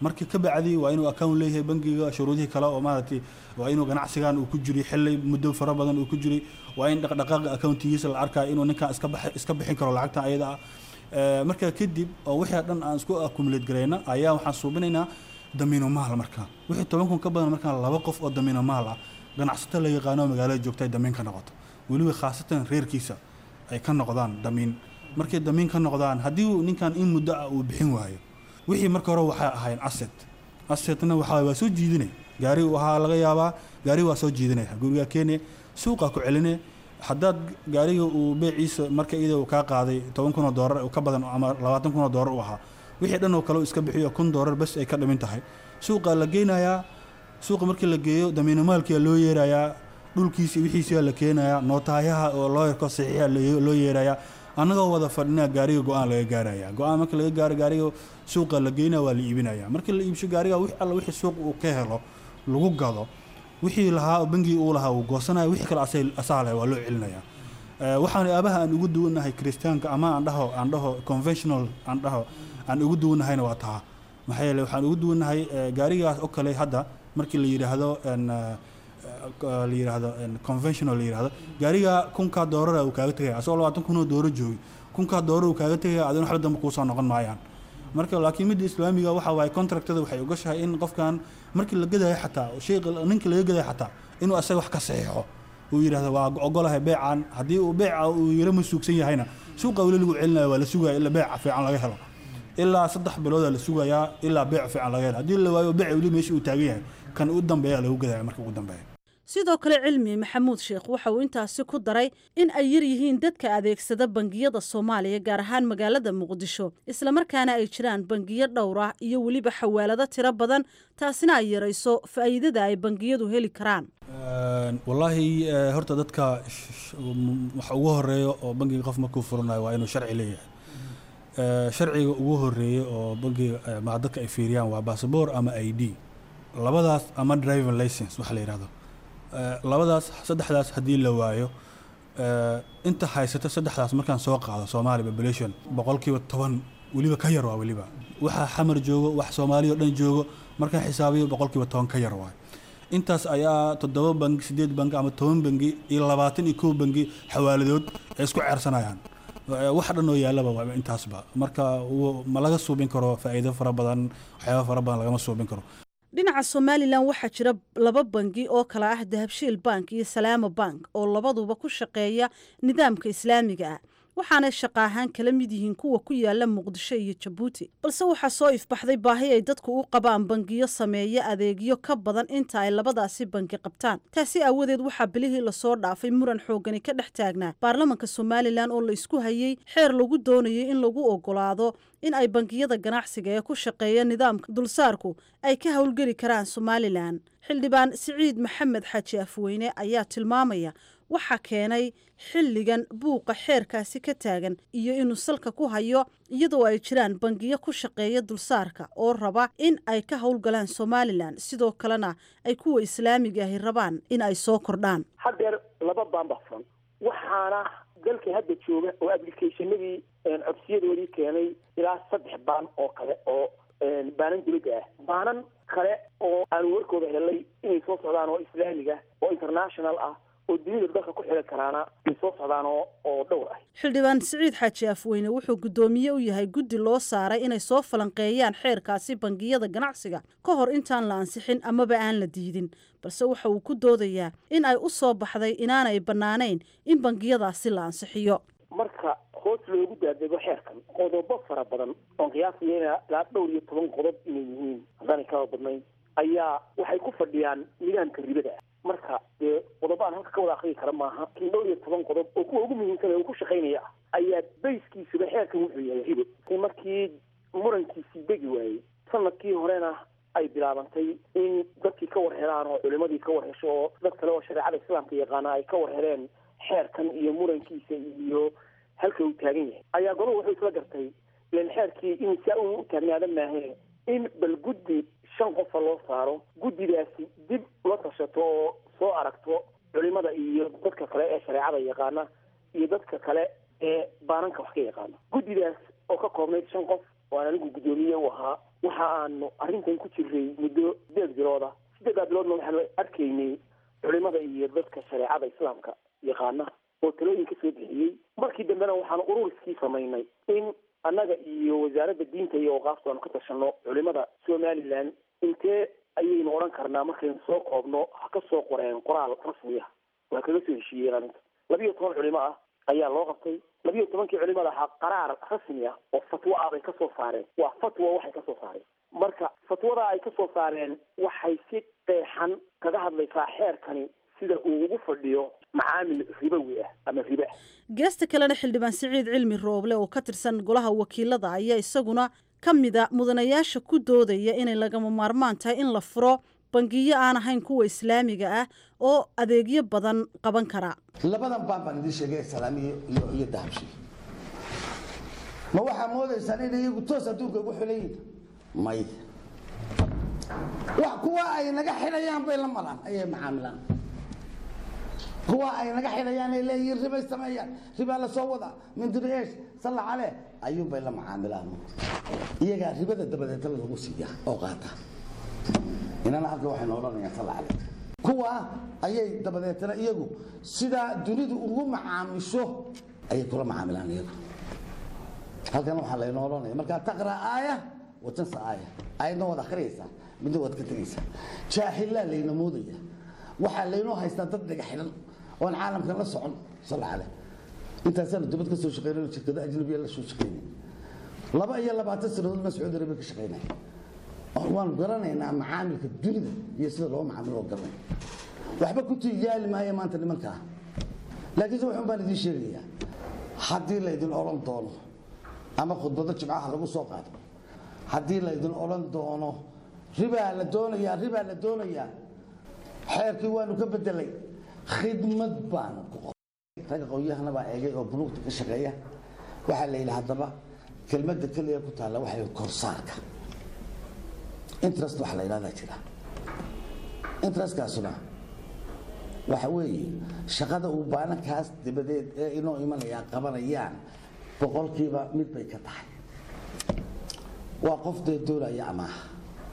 marka ka bacdi waa inuu account leeyahay bangiga shuruudihii kale oo maaragtay waa inuu ganacsigan uu ku jiray xilli muddo fara badan uu ku jiray waa in dhaqdhaqaaqa accountigiisa la arkayo inuu ninkan iska bax- iska bixin karo lacagtan ayada ah Eh, marka kadib oo wixii dhan aan isku accumulate garayna ayaa waxaan suubinaynaa damiino maal markaa wixii toban kun ka badan markaa laba qof oo damiino maal ah ganacsato la yaqaano oo magaalada joogta ay damiin ka noqoto weliba khaasatan reerkiisa ay ka noqdaan damiin markay damiin ka noqdaan haddii uu ninkan in muddo ah uu bixin waayo wixii marka hore waxay ahayn asset assetna waxaa waa soo jiidinay gaari waxaa laga yaabaa gaari waa soo jiidanaya gurigaa keenaya suuqa ku celinaya haddaad gaariga uu beeciisa marka iyada uu kaa qaaday toban kun oo doolar ka badan ama labaatan kun oo doolar u ahaa wixii dhan oo kale uu iska bixiyo kun doolar bas ay ka dhimin tahay suuqa la geynayaa suuqa markii la geeyo damiino maalkia loo yeerayaa dhulkiisi wixiisiaa la keenayaa nootaayaha oo loo yarko saxiixa loo yeerayaa annagoo wada fadhinaa gaariga go-aan laga gaaraya go-aan marka laga gaaro gaariga suuqa la geynaya waa la iibinaya markii la iibsho gaariga wix alla wixii suuq uu ka helo lagu gado wixii lahaa oo bangigi uu lahaa uu goosanaya wixii kale asay- asaa leh waa loo celinaya Eh, waxaan aabaha aan ugu duwannahay kiristaanka ama aan dhaho aan dhaho conventional aan dhaho aan ugu duwannahayna waa taa maxaa yeele waxaan ugu duwannahay eh, gaarigaas oo kale hadda markii la yidhaahdo en, eh, eh, la yidhaahdo en, conventional la yidhaahdo gaariga kunkaa doorara uu kaaga tegaya asagoo labaatan kun oo dooro joogi kunkaa dooro uu kaaga tegaya adina waxba dambe kuusoo noqon maayaan marka laakiin midda islaamiga waxa waaye contractada waxay ogashahay in qofkan markii la gadayo xataa shayga ninka laga gadayo xataa inuu asaga wax ka saxiixo uu yidhahdo waa ogolahay beecan haddii uu beeca uu yaro masuugsan yahayna suuqa weli lagu celinayo waa la sugaya ilaa beeca fiican laga helo ilaa saddex biloodaa la sugayaa ilaa beec fiican laga helo haddii la waayo beeca weli meesha uu taagan yahay kan u dambeeya lagu gadaya marka ugu dambeeya sidoo kale cilmi maxamuud sheekh waxa uu intaasi ku daray in ay yar yihiin dadka adeegsada bangiyada soomaaliya gaar ahaan magaalada muqdisho islamarkaana ay jiraan bangiyo dhowr ah iyo weliba xawaalado tiro badan taasina ay yarayso faa'iidada ay bangiyadu heli karaan Een, wallaahi eh, horta dadka sh- sh- m- waxa ugu horeeya oo bangiga qof markuu furanayo waa inuu sharci leeyahay Eh, sharciga ugu horeeya oo bangiga eh, ma dadka ay fiiriyaan waa basaboor ama i d labadaas ama driving license waxa la yidhahdo Eh, labadaas saddexdaas haddii la waayo eh, inta haysata saddexdaas markaan soo qaado soomaali population boqolkiiba toban weliba ka yar waa weliba waxa xamar joogo wax soomaaliya oo dhan joogo markaan xisaabiyo boqolkiiba toban ka yar waay intaas ayaa toddoba bangi sideed bangi ama toban bangi iyo labaatan iyo kow bangi xawaaladood ay isku ceersanayaan Eh, wax dhan oo yaallaba waa intaasba marka wuu- ma laga suubin karo faa'iido fara badan waxyaaba fara badan lagama suubin karo dhinaca somalilan waxaa jira laba bangi oo kala ah dahabshiil bank iyo salaamo bank oo labaduba ku shaqeeya nidaamka islaamiga ah waxaanay shaqa ahaan kala mid yihiin kuwa ku yaala muqdisho iyo jabuuti balse waxaa soo ifbaxday baahi ay dadku u qabaan bangiyo sameeya adeegyo ka badan inta ay labadaasi bangi qabtaan taasi aawadeed waxaa bilihii lasoo dhaafay muran xoogani ka dhex taagnaa baarlamanka somalilan oo la isku hayey xeer lagu doonayay in lagu ogolaado in ay bangiyada ganacsiga ee ku shaqeeya nidaamka dulsaarku ay ka howlgeli karaan somalilan xildhibaan siciid maxamed xaaji afweyne ayaa tilmaamaya waxaa keenay xilligan buuqa xeerkaasi ka taagan iyo inuu salka ku hayo iyadoo ay jiraan bangiyo ku shaqeeya dulsaarka oo raba in ay ka howlgalaan somalilan sidoo kalena ay kuwa islaamiga ahi rabaan in ay soo kordhaan haddeer laba baan baa furan waxaana dalka hadda jooga oo applicationadii codsiyadoodii keenay ilaa saddex baan oo kale oo baanan dibadda ah baanan kale oo aan warkooda helay inay soo socdaan oo islaamiga oo international ah oo dunida dalka ku xiran karaana ay soo socdaan oo oo dhowr ah xildhibaan siciid xaaji afweyne wuxuu guddoomiye u yahay guddi loo saaray inay soo falanqeeyaan xeerkaasi bangiyada ganacsiga ka hor intaan la ansixin amaba aan la diidin balse waxa uu ku doodayaa in ay u soo baxday inaanay bannaanayn in bangiyadaasi la ansixiyo marka hoos loogu daadego xeerkan qodobo fara badan oon qiyaasaya ilaa dhowr iyo toban qodob inay yihiin haddaanay kaba badnayn ayaa waxay ku fadhiyaan nidaamka ribada ah marka dee qodobo aan halka ka wada akriyi kara maaha kin dhowr iyo toban qodob oo kuwa ugu muhiimsan ee uu ku shaqaynaya ah ayaa bayskiisuba xeerkan wuxuu yahay ribo markii murankiisii degi waayey sanadkii horena ay bilaabantay in dadkii ka war helaan oo culimadii ka war hesho oo dad kale oo shareecada islaamka yaqaana ay ka war heleen xeerkan iyo murankiisa iyo halka uu taagan yahay ayaa gobol wuxuu isla gartay ilan xeerkii in saa uu u taagnaada maahe in bal guddi shan qofa loo saaro guddidaasi dib la tashato oo soo aragto culimada iyo dadka kale ee shareecada yaqaana iyo dadka kale ee baananka wax ka yaqaana guddidaas oo ka koobnayd shan qof oo aan anigu guddoomiye u ahaa waxa aanu arrintan ku jiray muddo sideed bilooda sideedaa biloodna waxaanu arkaynay culimada iyo dadka shareecada islaamka yaqaana oo talooyin ka soo bixiyey markii dambena waxaanu ururiskii samaynay in annaga iyo wasaaradda diinta iyo awqaafta aanu ka tashanno culimada somaliland intee ayaynu odhan karnaa markaynu soo koobno ha ka soo qoreen qoraal rasmi ah waa kaga soo heshiiyeen arrinta labiyo toban culimo ah ayaa loo qabtay labiyo tobankii culimada ahaa qaraar rasmi ah oo fatwo ah bay kasoo saareen waa fatwa waxay kasoo saareen marka fatwada ay kasoo saareen waxay si qeexan kaga hadlaysaa xeerkani sida uu ugu fadhiyo macaamil ribowi ah ama ribe ah geesta kalena xildhibaan siciid cilmi rooble oo ka tirsan golaha wakiilada ayaa isaguna ka mida mudanayaasha ku doodaya inay lagama maarmaan tahay in la furo bangiyo aan ahayn kuwa islaamiga ah oo adeegyo badan qaban kara labadan baan baan idiin sheegay salaamiyo iyo iyo dahabshi ma waxaa moodaysaan in iyagu toos adduunka ugu xilan yihin may wax kuwa ay naga xidhayaan bay la malaan ayay macaamilaan kuwa ay naga xidhayaan ay leeyihiin ribay sameeyaan ribaa la soo wada mindiri eesh salla cale ayuun bay la macaamilaan iyagaa ribada dabadeetana lagu siiya oo qaata inana halka waxaynu odhanayaan salla cale kuwa ayay dabadeetana iyagu sidaa dunidu ugu macaamisho ayay kula macaamilaan iyagu halkan waxaa laynoo odhanaya markaa taqra aaya watansa aaya aayadna waad akhriyaysaa midna waad ka tegaysaa jaahilaa layna moodaya waxaa laynoo haystaa dad dhaga xidhan oon caalamkan la socon salla cale intaasaanu dibad ka soo shaqeynayno shirkado ajnabiya la soo shaqeynay laba iyo labaatan sanadood baan sacuudi arabiya ka shaqeynay waanu garanaynaa macaamilka dunida iyo sida loo macaamilo oo garanay waxba ku tiyaali maayo maanta nimankaa laakiinse waxun baan idiin sheegayaa haddii laydin odhan doono ama khudbado jimcaha lagu soo qaado haddii laydin odhan doono ribaa la doonayaa ribaa la doonayaa xeerkii waanu ka bedelay khidmad baan ku qoray ragga qowyahana baa eegay oo buluugta ka shaqeeya waxaa la yidhi haddaba kelmadda keliya ku taalla waxay korsaarka interest waxa la yidhahdaa jira interestkaasuna waxa weeye shaqada uu baanankaas dabadeed ee inoo imanayaa qabanayaan boqolkiiba mid bay ka tahay waa qof dee doonaya amaaha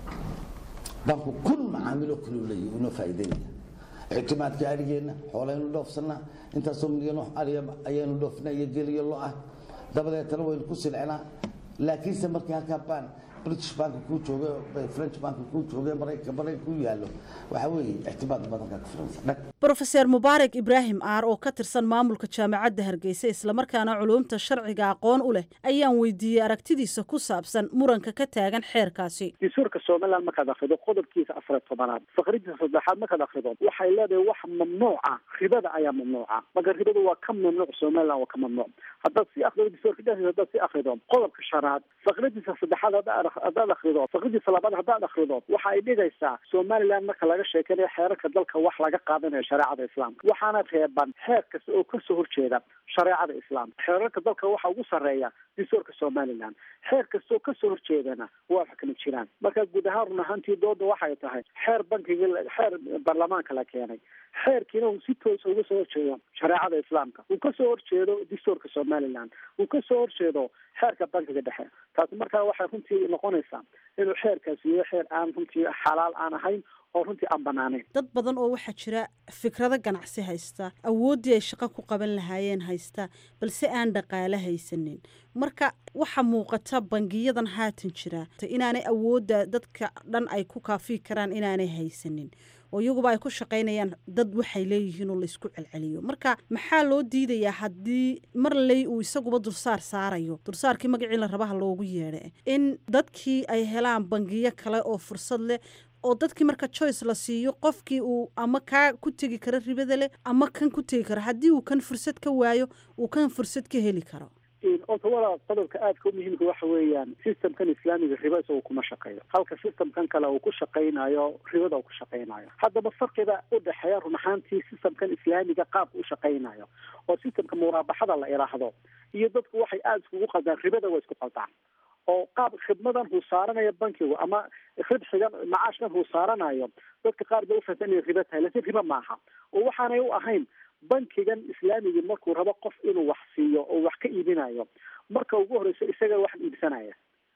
banku kun macaamilo kaluu leeyahy inoo faa'iideynaya ictimaadka arigeenna xoolaynu dhoofsanaa intaasoo milyan ariya ayaynu dhoofnaa iyo geliyo lo ah dabadeetana waynu ku silcinaa laakiinse markii halkaa baan british banka kuu jooge french banka kuu jooge maraykanka maraykan ku yaallo waxaa weeye ictimaad badanka ka filansa dhag brofeser mubaarak ibraahim aar oo ka tirsan maamulka jaamacadda hargeysa islamarkaana culuumta sharciga aqoon u leh ayaan weydiiyey aragtidiisa ku saabsan muranka ka taagan xeerkaasi dastuurka somaliland markaad akrido qodobkiisa afar tobanaad faqridiisa saddexaad markaad akrido waxay leedahay wax mamnuuca ribada ayaa mamnuuca marka ribadu waa ka mamnuuc somaliland waa ka mamnuuc haddaad si akrido dastuurka dhexdiisa haddaad si akrido qodobka shanaad faqridiisa saddexaad haddaad haddaad akrido faqridiisa labaad haddaad akrido waxa ay dhigaysaa somaliland marka laga sheekanayo xeerarka dalka wax laga qaadanayo shareecada islaamka waxaana reeban xeer kasta oo kasoo horjeeda shareecada islaamka xeerarka dalka waxa ugu sarreeya dastuurka somaliland xeer kasta oo kasoo horjeedana waa wax kama jiraan marka guud ahaan run ahaantii dooda waxay tahay xeer bankiga xeer baarlamaanka la keenay xeerkiina uu si toosa uga soo horjeedo shareecada islaamka uu kasoo horjeedo dastuurka somaliland uu kasoo horjeedo xeerka bankiga dhexe taasi markaa waxay runtii noqonaysaa inuu xeerkaasi yahay xeer aan runtii xalaal aan ahayn oo runtii aan banaanayn dad badan oo waxaa jira fikrado ganacsi haysta awooddii ay shaqo ku qaban lahaayeen haysta balse aan dhaqaale haysanin marka waxa muuqata bangiyadan haatan jira inaanay awoodda dadka dhan ay ku kaafiyi karaan inaanay haysanin oo iyaguba ay ku shaqaynayaan dad waxay leeyihiin oo laysku celceliyo marka maxaa loo diidayaa haddii mar ley uu isaguba dursaar saarayo dursaarkii magacii la rabaha loogu yeedha in dadkii ay helaan bangiyo kale oo fursad leh oo dadkii marka choice la siiyo qofkii uu ama kaa ku tegi karo ribada leh ama kan ku tegi karo haddii uu kan fursad ka waayo uu kan fursad ka heli karo horta walaal qodobka aadka u muhiimka waxa weeyaan systemkan islaamiga riba isagu kuma shaqeeyo halka systemkan kale uu ku shaqaynayo ribada uu ku shaqaynayo haddaba farqiga u dhexeeya run ahaantii systemkan islaamiga qaabka u shaqaynayo oo systemka muraabaxada la idhaahdo iyo dadku waxay aada iskugu qaldaan ribada waa isku qaldaan oo qaab khidmadan huu saaranayo bankigu ama ribxigan macaashkan huu saaranayo dadka qaar bay ufahsan inay ribo tahay laakiin ribo maaha oo waxaanay u ahayn bankigan islaamigii markuu rabo qof inuu wax siiyo oo wax ka iibinayo marka ugu horeyso isaga wax iibsanaya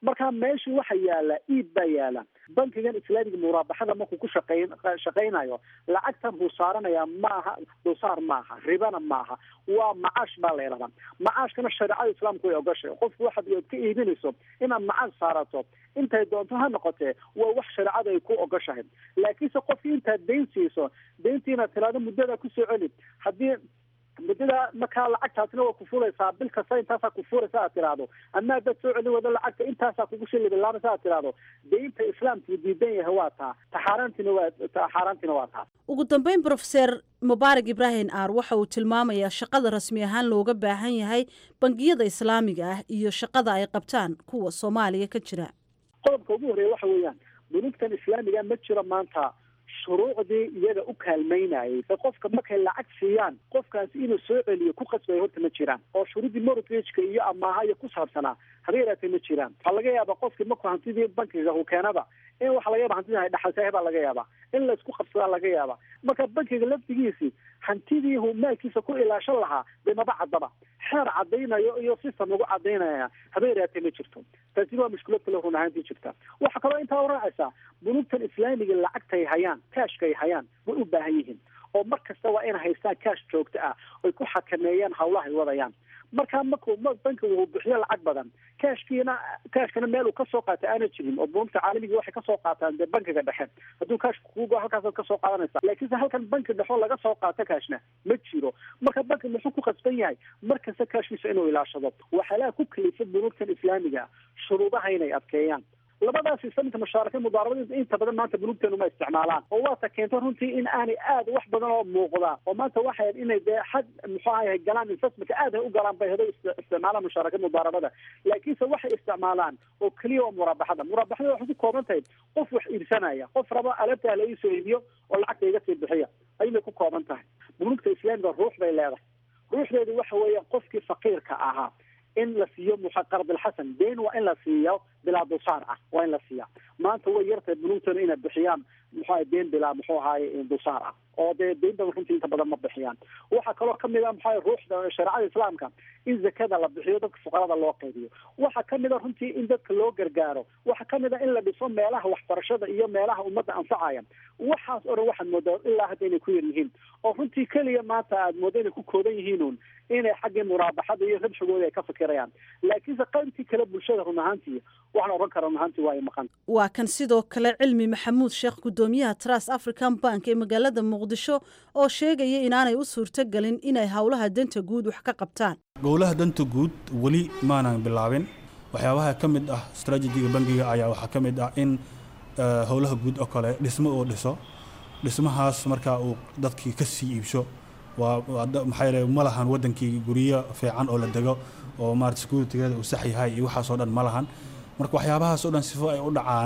marka meesha waxa yaala iib baa yaala bankigan islaamiga muraabaxada markuu ku shaqeyn shaqaynayo lacagtan buu saaranayaa maaha dulsaar maaha ribana maaha waa macaash baa la yidhahdaa macaashkana shareecada islaamku way ogashay qofku waxaad ka iibinayso inaad macaash saarato intay doonto ha noqotee waa wax shareecada ay ku ogashahay laakiinse qofkii intaad dayn siiso dayntii inaad tiraado muddada kusoo celi haddii muddada markaa lacagtaasna waa ku furaysaa bil kasta intaasaa ku furaysa aad tiraahdo ama haddaad soo celin wado lacagta intaasaa kugu shilibilaabaysa aad tiraahdo deynta islaamku diidan yahay waa taa taxaaraantiina waa taxaaraantiina waa taa ugu dambeyn brofeser mubaarak ibraahim aar waxa uu tilmaamayaa shaqada rasmi ahaan looga baahan yahay bangiyada islaamiga ah iyo shaqada ay qabtaan kuwa soomaaliya ka jira qodobka ugu horreeya waxa weeyaan bunugtan islaamiga ma jiro maanta shuruucdii iyaga u kaalmaynayay e qofka markay lacag siiyaan qofkaasi inuu soo celiyo ku qasbaya horta ma jiraan oo shuruuddii mortgageka iyo amaaha iyo ku saabsanaa haba yaraatee ma jiraan waxaa laga yaabaa qofkii markuu hantidii bankiga uu keenaba in waxa laga yaba hantidii dhaxaltahay baa laga yaabaa in laysku qabsadaa laga yaabaa marka bankiga laftigiisii hantidii uu maalkiisa ku ilaashan lahaa dee maba caddaba xeer caddaynayo iyo system lagu caddaynaya haba yaraatee ma jirto taasina waa mushkilad kale run ahaantii jirta waxaa kaloo intaa raacaysaa bunugtan islaamiga lacagtay hayaan kaashkay hayaan way u baahan yihiin oo mar kasta waa inay haystaan kaash joogto ah oy ku xakameeyaan hawlaha ay wadayaan markaa markuu bankigu uu bixiyo lacag badan kaashkiina kaashkana meel uu kasoo qaatay aana jirin oo bunugta caalamiga waxay kasoo qaataan dee bankiga dhexe hadduu kaashka kugo halkaasaad kasoo qaadanaysa laakiinse halkan banki dhexo laga soo qaato kaashna ma jiro marka banki muxuu ku qasban yahay mar kasta kaashkiisa inuu ilaashado waxyaalaha ku kalifa bunugtan islaamiga shuruudaha inay adkeeyaan labadaas islaminka mushaaraka mudaarabada inta badan maanta bunugteenu ma isticmaalaan oo waata keento runtii in aanay aad wax badan oo muuqda oo maanta waxay inay dee xad muxuu ahay galaan investmentka aad ay u galaan bay hado isticmaalaan mushaaraka mudaarabada laakiinse waxay isticmaalaan oo keliya waa muraabaxada muraabaxada waxay ku kooban tahay qof wax iibsanaya qof raba alaabta la iisoo iibiyo oo lacagta iga sii bixiya ayay ku kooban tahay bunugta islaamiga ruux bay leedahay ruuxdeedu waxa weeya qofkii faqiirka ahaa in la siiyo muqardilxasan deyn waa in la siiyo bilaa dulsaar ah waa in la siiya maanta way yartahay bunugtana inay bixiyaan muxuu ahay deen bilaa muxuu ahaye dulsaar ah oo dee deyn badan runtii inta badan ma bixiyaan waxaa kaloo kamid a muxuu ruuxda shareecada islaamka in zakada la bixiyo dadka fuqarada loo qaybiyo waxaa kamid a runtii in dadka loo gargaaro waxaa kamid a in la dhiso meelaha waxbarashada iyo meelaha ummadda anfacaya waxaas oo dhan waxaad moodaa ilaa hadda inay ku yar yihiin oo runtii keliya maanta aad mooda inay ku kooban yihiinuun inay xaggii muraabaxada iyo rabshigooda ay ka fikirayaan laakiinse qaybtii kale bulshada run ahaantii waxaan odhan kara run ahaantii waa ay maqan waa kan sidoo kale cilmi maxamuud sheekh gudoomiyaha trust african bank ee magaalada muqdisho oo sheegaya inaanay u suurtogelin inay howlaha danta guud wax ka qabtaan gowlaha danta guud weli maanan bilaabin waxyaabaha ka mid ah strategiga bangiga ayaa waxaa ka mid ah in howlaha guud oo kale dhismo uu dhiso dhismahaas markaa uu dadkii ka sii iibsho waa maxaa yeele ma lahan wadankii guryo fiican oo la dego oo maarata securitygeeda uu sax yahay iyo waxaasoo dhan ma lahan marka waxyaabahaas oo dhan sifo ay u dhacaan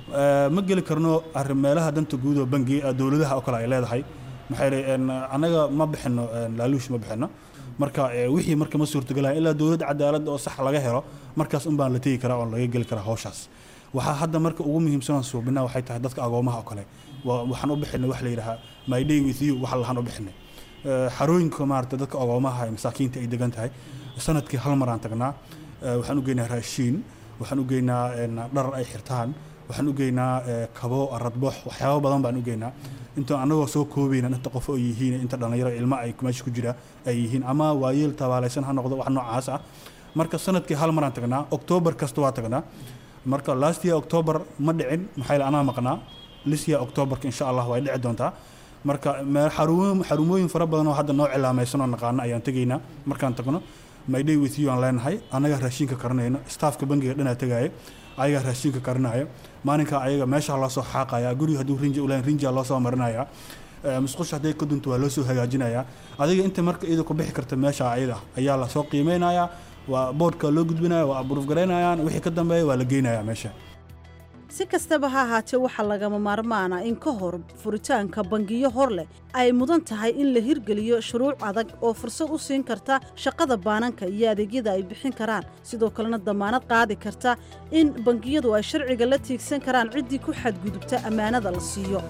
ma geli karno arrin meelaha danta guud oo bangi dowladaha oo kale ay leedahay maxaa yeele annaga ma bixino laaluush ma bixino marka wixii marka ma suurtagelaya ilaa dowlad cadaalad oo sax laga helo markaas un baan la tegi karaa oo laga geli karaa hawshaas waxaa hadda marka ugu muhiimsanaan suubinaa waxay tahay dadka agoomaha oo kale waxaan u bixinay wax la yidhahaa my day with you wax lahaan u bixinay xarooyinka maarata dadka agoomaha ee masaakiinta ay degan tahay sanadkii hal mar aan tagnaa waxaan u geynaa raashiin waxaan u geynaa dhar ay xirtaan waxaan u geynaa kabo aradbox waxyaabo badan baan u geynaa inta annagoo soo koobayna inta qof oo yihiin inta dhallinyaro ilmo ay meesha ku jira ay yihiin ama waayeel tabaalaysan ha noqdo wax noocaas ah marka sanadkii hal maraan tagnaa oktoobar kasta waa tagnaa marka last year october ma dhicin maxaa yeele anaa maqnaa this year octoberka insha allah way dhici doontaa marka xarumooyin fara badan oo hadda noo cilaamaysan oo naqaano ayaan tegaynaa markaan tagno my day with you aan leenahay annagaa raashinka karinayno staafka bangiga dhanaa tegaayo ayagaa raashinka karinaya maalinkaa ayaga meesha loo soo xaaqaya guriga hadduu rinji uleen rinjia loo soo marinaya musqusha hadday ka dunto waa loo soo hagaajinaya adiga inta marka iyada ku bixi karta meesha ayada ayaa lasoo qiimeynaya waa boodhka loo gudbinaya waa aburuuf garaynayaan wixii ka dambeeya waa la geynaya meesha si kastaba ha ahaatee waxaa lagama maarmaana in ka hor furitaanka bangiyo hor leh ay mudan tahay in la hirgeliyo shuruuc adag oo fursad u siin karta shaqada baananka iyo adeegyada ay bixin karaan sidoo kalena damaanad qaadi karta in bangiyadu ay sharciga la tiigsan karaan ciddii ku xadgudubta ammaanada la siiyo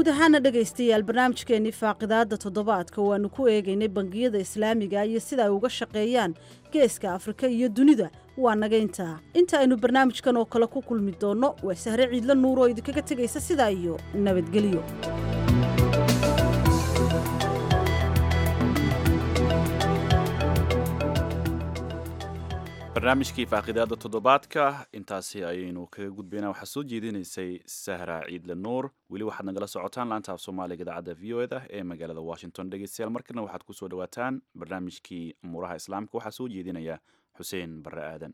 guud ahaana dhegaystayaal barnaamijkeennii faaqidaadda toddobaadka waannu ku eegaynay bangiyada islaamiga iyo sida ay uga shaqeeyaan geeska afrika iyo dunida waa naga intaa inta aynu barnaamijkan oo kale ku kulmi doonno waa sahre ciidla nuur oo idinkaga tegaysa sidaa iyo nabadgelyo barnaamijkii faaqidaada toddobaadka intaasi ayaynu kaga gudbayna waxaa soo jeedinaysay sahra ciidle nuur weli waxaad nagala socotaan laanta af soomaaliga idaacadda v o eda ee magaalada washington dhegeystayaal markana waxaad kusoo dhawaataan barnaamijkii amuuraha islaamka waxaa soo jeedinaya xuseen barre aadan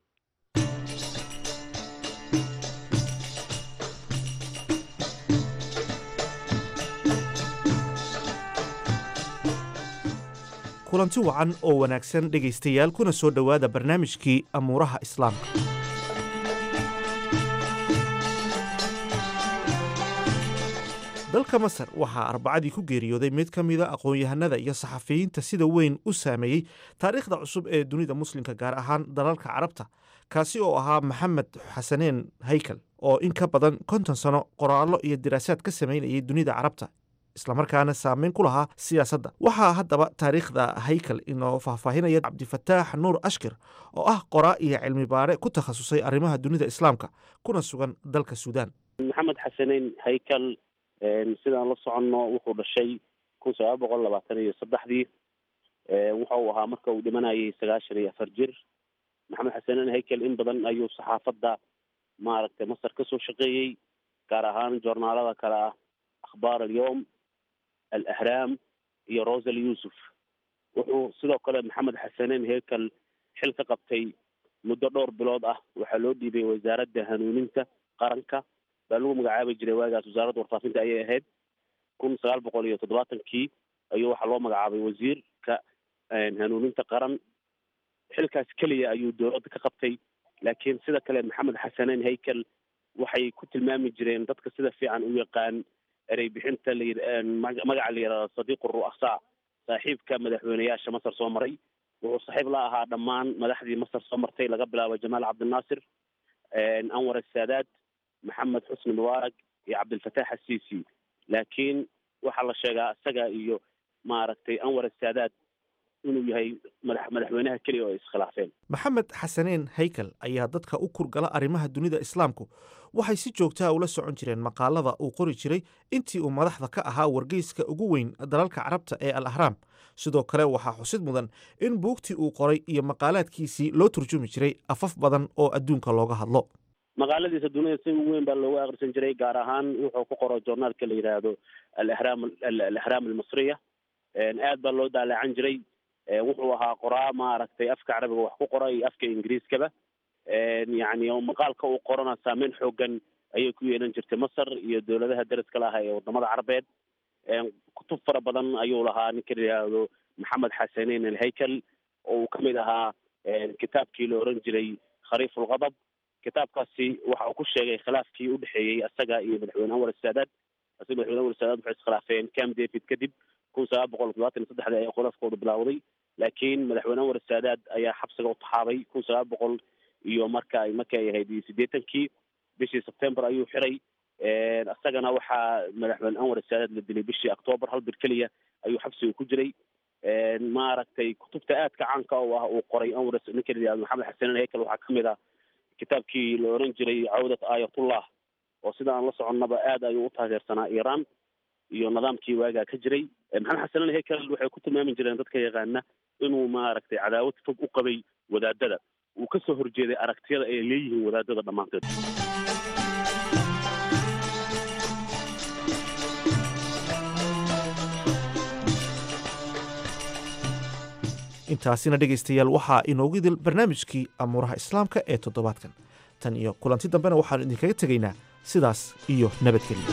kulanti wacan oo wanaagsan dhegaystayaal kuna soo dhowaada barnaamijkii amuuraha islaamka dalka masar waxaa arbacadii ku geeriyooday mid ka mida aqoon-yahanada iyo saxafiyiinta sida weyn u saameeyey taariikhda cusub ee dunida muslimka gaar ahaan dalalka carabta kaasi oo ahaa maxamed xasaneen haykal oo in ka badan konton sano qoraallo iyo diraasaad ka samaynayay dunida carabta islamarkaana saameyn ku lahaa siyaasadda waxaa haddaba taariikhda haykal inoo faahfaahinaya cabdifataax nuur ashkir oo ah qoraa iyo cilmi baare ku takhasusay arrimaha dunida islaamka kuna sugan dalka suudaan maxamed xasaneyn haykal sidaan la soconno wuxuu dhashay kun sagaal boqol labaatan iyo saddexdii wuxa uu ahaa marka uu dhimanayay sagaashan iyo afar jir maxamed xasaneyn haykal in badan ayuu saxaafadda maaragtay masar kasoo shaqeeyey gaar ahaan joornaalada kale ah akhbaar alyowm alahraam iyo rosal yuusuf wuxuu sidoo kale maxamed xasaneyn heykal xil ka qabtay muddo dhowr bilood ah waxaa loo dhiibay wasaaradda hanuuninta qaranka baa lagu magacaabi jiray waagaas wasaaradda warfaafinta ayay ahayd kun sagaal boqol iyo toddobaatankii ayuu waxaa loo magacaabay wasiirka hanuuninta qaran xilkaas keliya ayuu dowladda ka qabtay laakiin sida kale maxamed xasaneyn haykal waxay ku tilmaami jireen dadka sida fiican u yaqaan erey bixinta la magaca la yidhahdo sadiiq ru'asaa saaxiibka madaxweyneyaasha masar soo maray wuxuu saaxiib la ahaa dhammaan madaxdii masar soo martay laga bilaabo jamaal cabdinaasir anwar asaadaad maxamed xusni mubaarak iyo cabdilfataax asiisi laakiin waxaa la sheegaa isaga iyo maaragtay anwar asaadaad inuu yahay madax madaxweynaha keliya oo ay iskhilaafeen maxamed xasaneen haykal ayaa dadka u kurgala arrimaha dunida islaamku waxay si joogtaha ula socon jireen maqaalada uu qori jiray intii uu madaxda ka ahaa wargeyska ugu weyn dalalka carabta ee al ahraam sidoo kale waxaa xusid mudan in buugtii uu qoray iyo maqaalaadkiisii loo turjumi jiray afaf badan oo adduunka looga hadlo maqaaladiisa dunida si weyn baa looga akhrisan jiray gaar ahaan wuxuu ku qoro joornaalka la yidhaahdo alahraam alahraam almasriya aad baa loo daalacan jiray wuxuu ahaa qoraa maaragtay afka carabiga wax ku qora iyo afka ingiriiskaba yacni maqaalka uu qorana saameyn xoogan ayay ku yeelan jirtay masar iyo dowladaha daraska la ah ee wadamada carabeed kutub fara badan ayuu lahaa ninka la yidhaahdo maxamed xasaneyn alhaykal oo uu kamid ahaa kitaabkii la oran jiray khariif ulqadab kitaabkaasi waxa uu ku sheegay khilaafkii udhexeeyey isaga iyo madaxweyne anwar saadaad isaga madaxweyne anwar saadaad waxay iskhilaafeen cam david kadib kun sagaal boqol todobaatan iyo saddexdii ayaa khilaafkooda bilowday laakiin madaxweyne anwar saadaad ayaa xabsiga u taxaabay kun sagaal boqol iyo marka markii ay ahayd siddeetankii bishii sebtember ayuu xiray isagana waxaa madaxweyne anwar saadaad la dilay bishii octoober hal bir keliya ayuu xabsiga ku jiray maaragtay kutubta aadka caanka oo ah uu qoray anwar ninka la yihahdo maxamed xasanen heykal waxaa kamid ah kitaabkii la oran jiray cawdat aayatullah oo sida aan la soconnaba aad ayuu u taageersanaa iiraan iyo nidaamkii waagaa ka jiray maxamed xasanen heykal waxay ku tilmaami jireen dadka yaqaana inuu maaragtay cadaawad fog u qabay wadaadada uu kasoo horjeeday aragtiyada ay leeyihiin wadaadada dhammaanteed intaasina dhegaystayaal waxaa inoogu idil barnaamijkii amuuraha islaamka ee toddobaadkan tan iyo kulanti dambena waxaannu idinkaga tegaynaa sidaas iyo nabadgelyo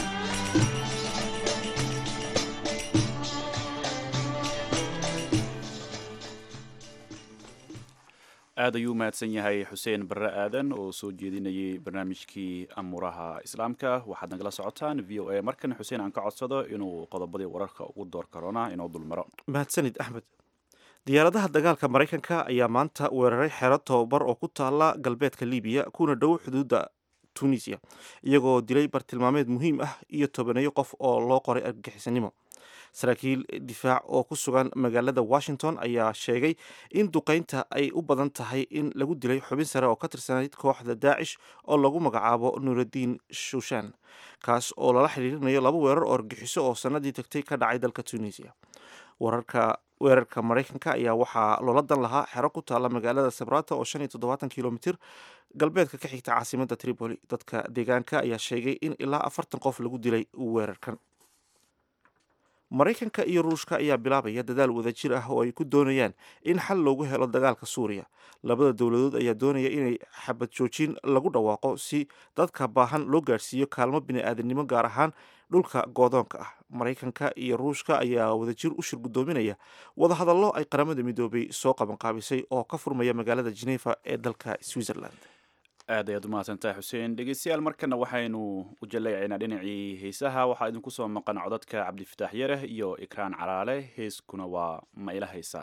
aad ayuu mahadsan yahay xuseen barre aadan oo soo jeedinayay barnaamijkii amuuraha islaamka waxaad nagala socotaan v o a markan xuseen aan ka codsado inuu qodobadii wararka ugu door karona inoo dulmaro mahadsanid axmed diyaaradaha dagaalka maraykanka ayaa maanta weeraray xero tobabar oo ku taala galbeedka libiya kuna dhow xuduudda tunisia iyagoo dilay bartilmaameed muhiim ah iyo tobaneeyo qof oo loo qoray argagixisanimo saraakiil difaac oo ku sugan magaalada washington ayaa sheegay in duqeynta ay u badan tahay in lagu dilay xubin sare oo ka tirsanayd kooxda daacish oo lagu magacaabo nuuraddiin shushan kaas oo lala xiriirinayo laba weerar oo argixiso oo sanadii tagtay ka dhacay dalka tunisia wararka weerarka maraykanka ayaa waxaa loola dan lahaa xero ku taalla magaalada sabrata oo shan iyo toddobaatan kilomitir galbeedka ka xigta caasimada tripoli dadka deegaanka ayaa sheegay in ilaa afartan qof lagu dilay weerarkan maraykanka iyo ruushka ayaa bilaabaya dadaal wadajir ah oo ay ku doonayaan in xal loogu helo dagaalka suuriya labada dowladood ayaa doonaya inay xabad joojin lagu dhawaaqo si dadka baahan loo gaadhsiiyo kaalmo bini-aadanimo gaar ahaan dhulka goodoonka ah maraykanka iyo ruushka ayaa wadajir u shir guddoominaya wadahadallo ay qaramada midoobay soo qabanqaabisay oo ka furmaya magaalada geneeva ee dalka switzerland aad ayaad u mahadsantahay xuseen dhegeystayaal markana waxaynu u jaleecaynaa dhinacii heesaha waxaa idinku soo maqan codadka cabdifitaax yareh iyo ikraan caraale heeskuna waa ma ila haysaa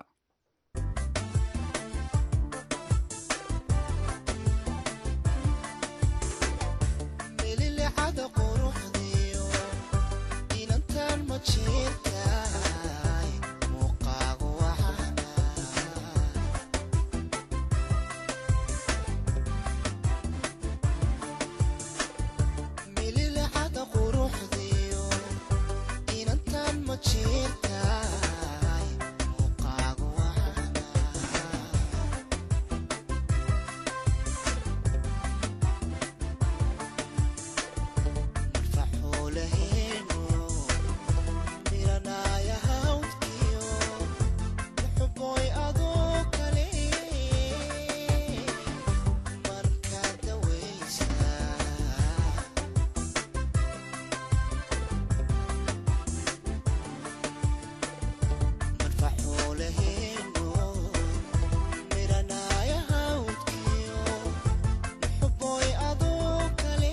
mililixada quruxdiyo inantan ma jirtaay muuqaagu waxana mililixada quruxdiyo inantan ma jirtaay muuqaagu waxana faxuulaheenu miranaya hawdkiyo muxuboy adoo kale markaa dawaysa marfaxuulaheenu miranaya hawdkiyo muxuboy adoo kale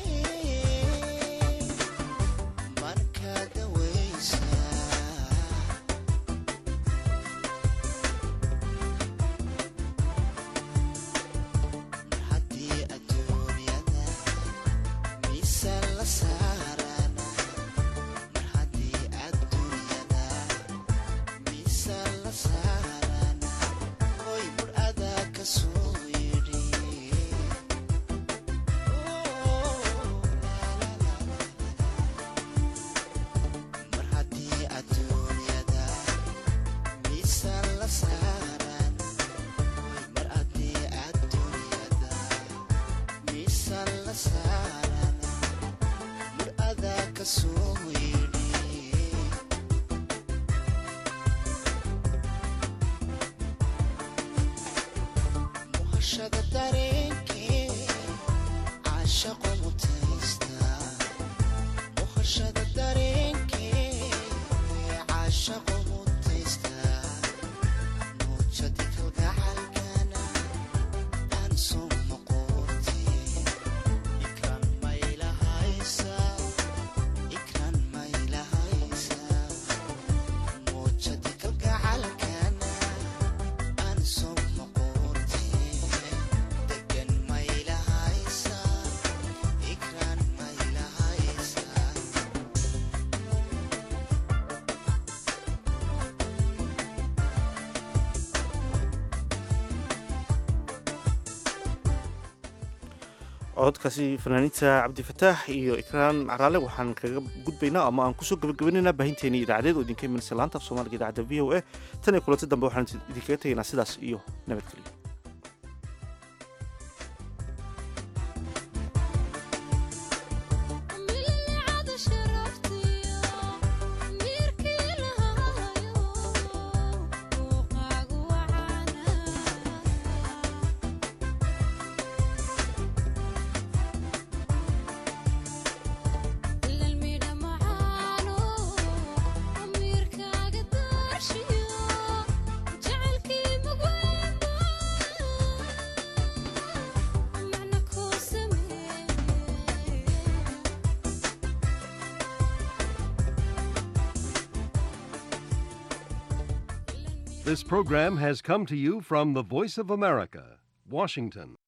markaa dawaysa mar haddii adduunyada miisaan la saarana mar haddii adduunyada miisaan la saarana hoy bur adaa ka soo yidhi mar haddii adduunyada miisaan la saaran mar haddii adduunyada miisaan la saaran mur adaa ka soo yidhi muhashada dareenkee caashaqo mutaysta muhashada dareenkee caashaqo mutaysta muujadi kalgacalkana aan soo noqotee ikran maylahaysa ikran maylahaysa muujadi kalgacalkana aan soo noqotee degan maylahaysa ikran maylahaysa cododkaasi fanaaniinta cabdifataax iyo ikraan caraale waxaan kaga gudbaynaa ama aan kusoo gabagabaynaynaa baahinteeni idaacadeed oo idinka imanaysa laanta af soomaaliga idaacadda v o a tan iyo kulanti dambe waxaan idinkaga tegaynaa sidaas iyo nabadgelyo This program has come to you from the Voice of America, Washington.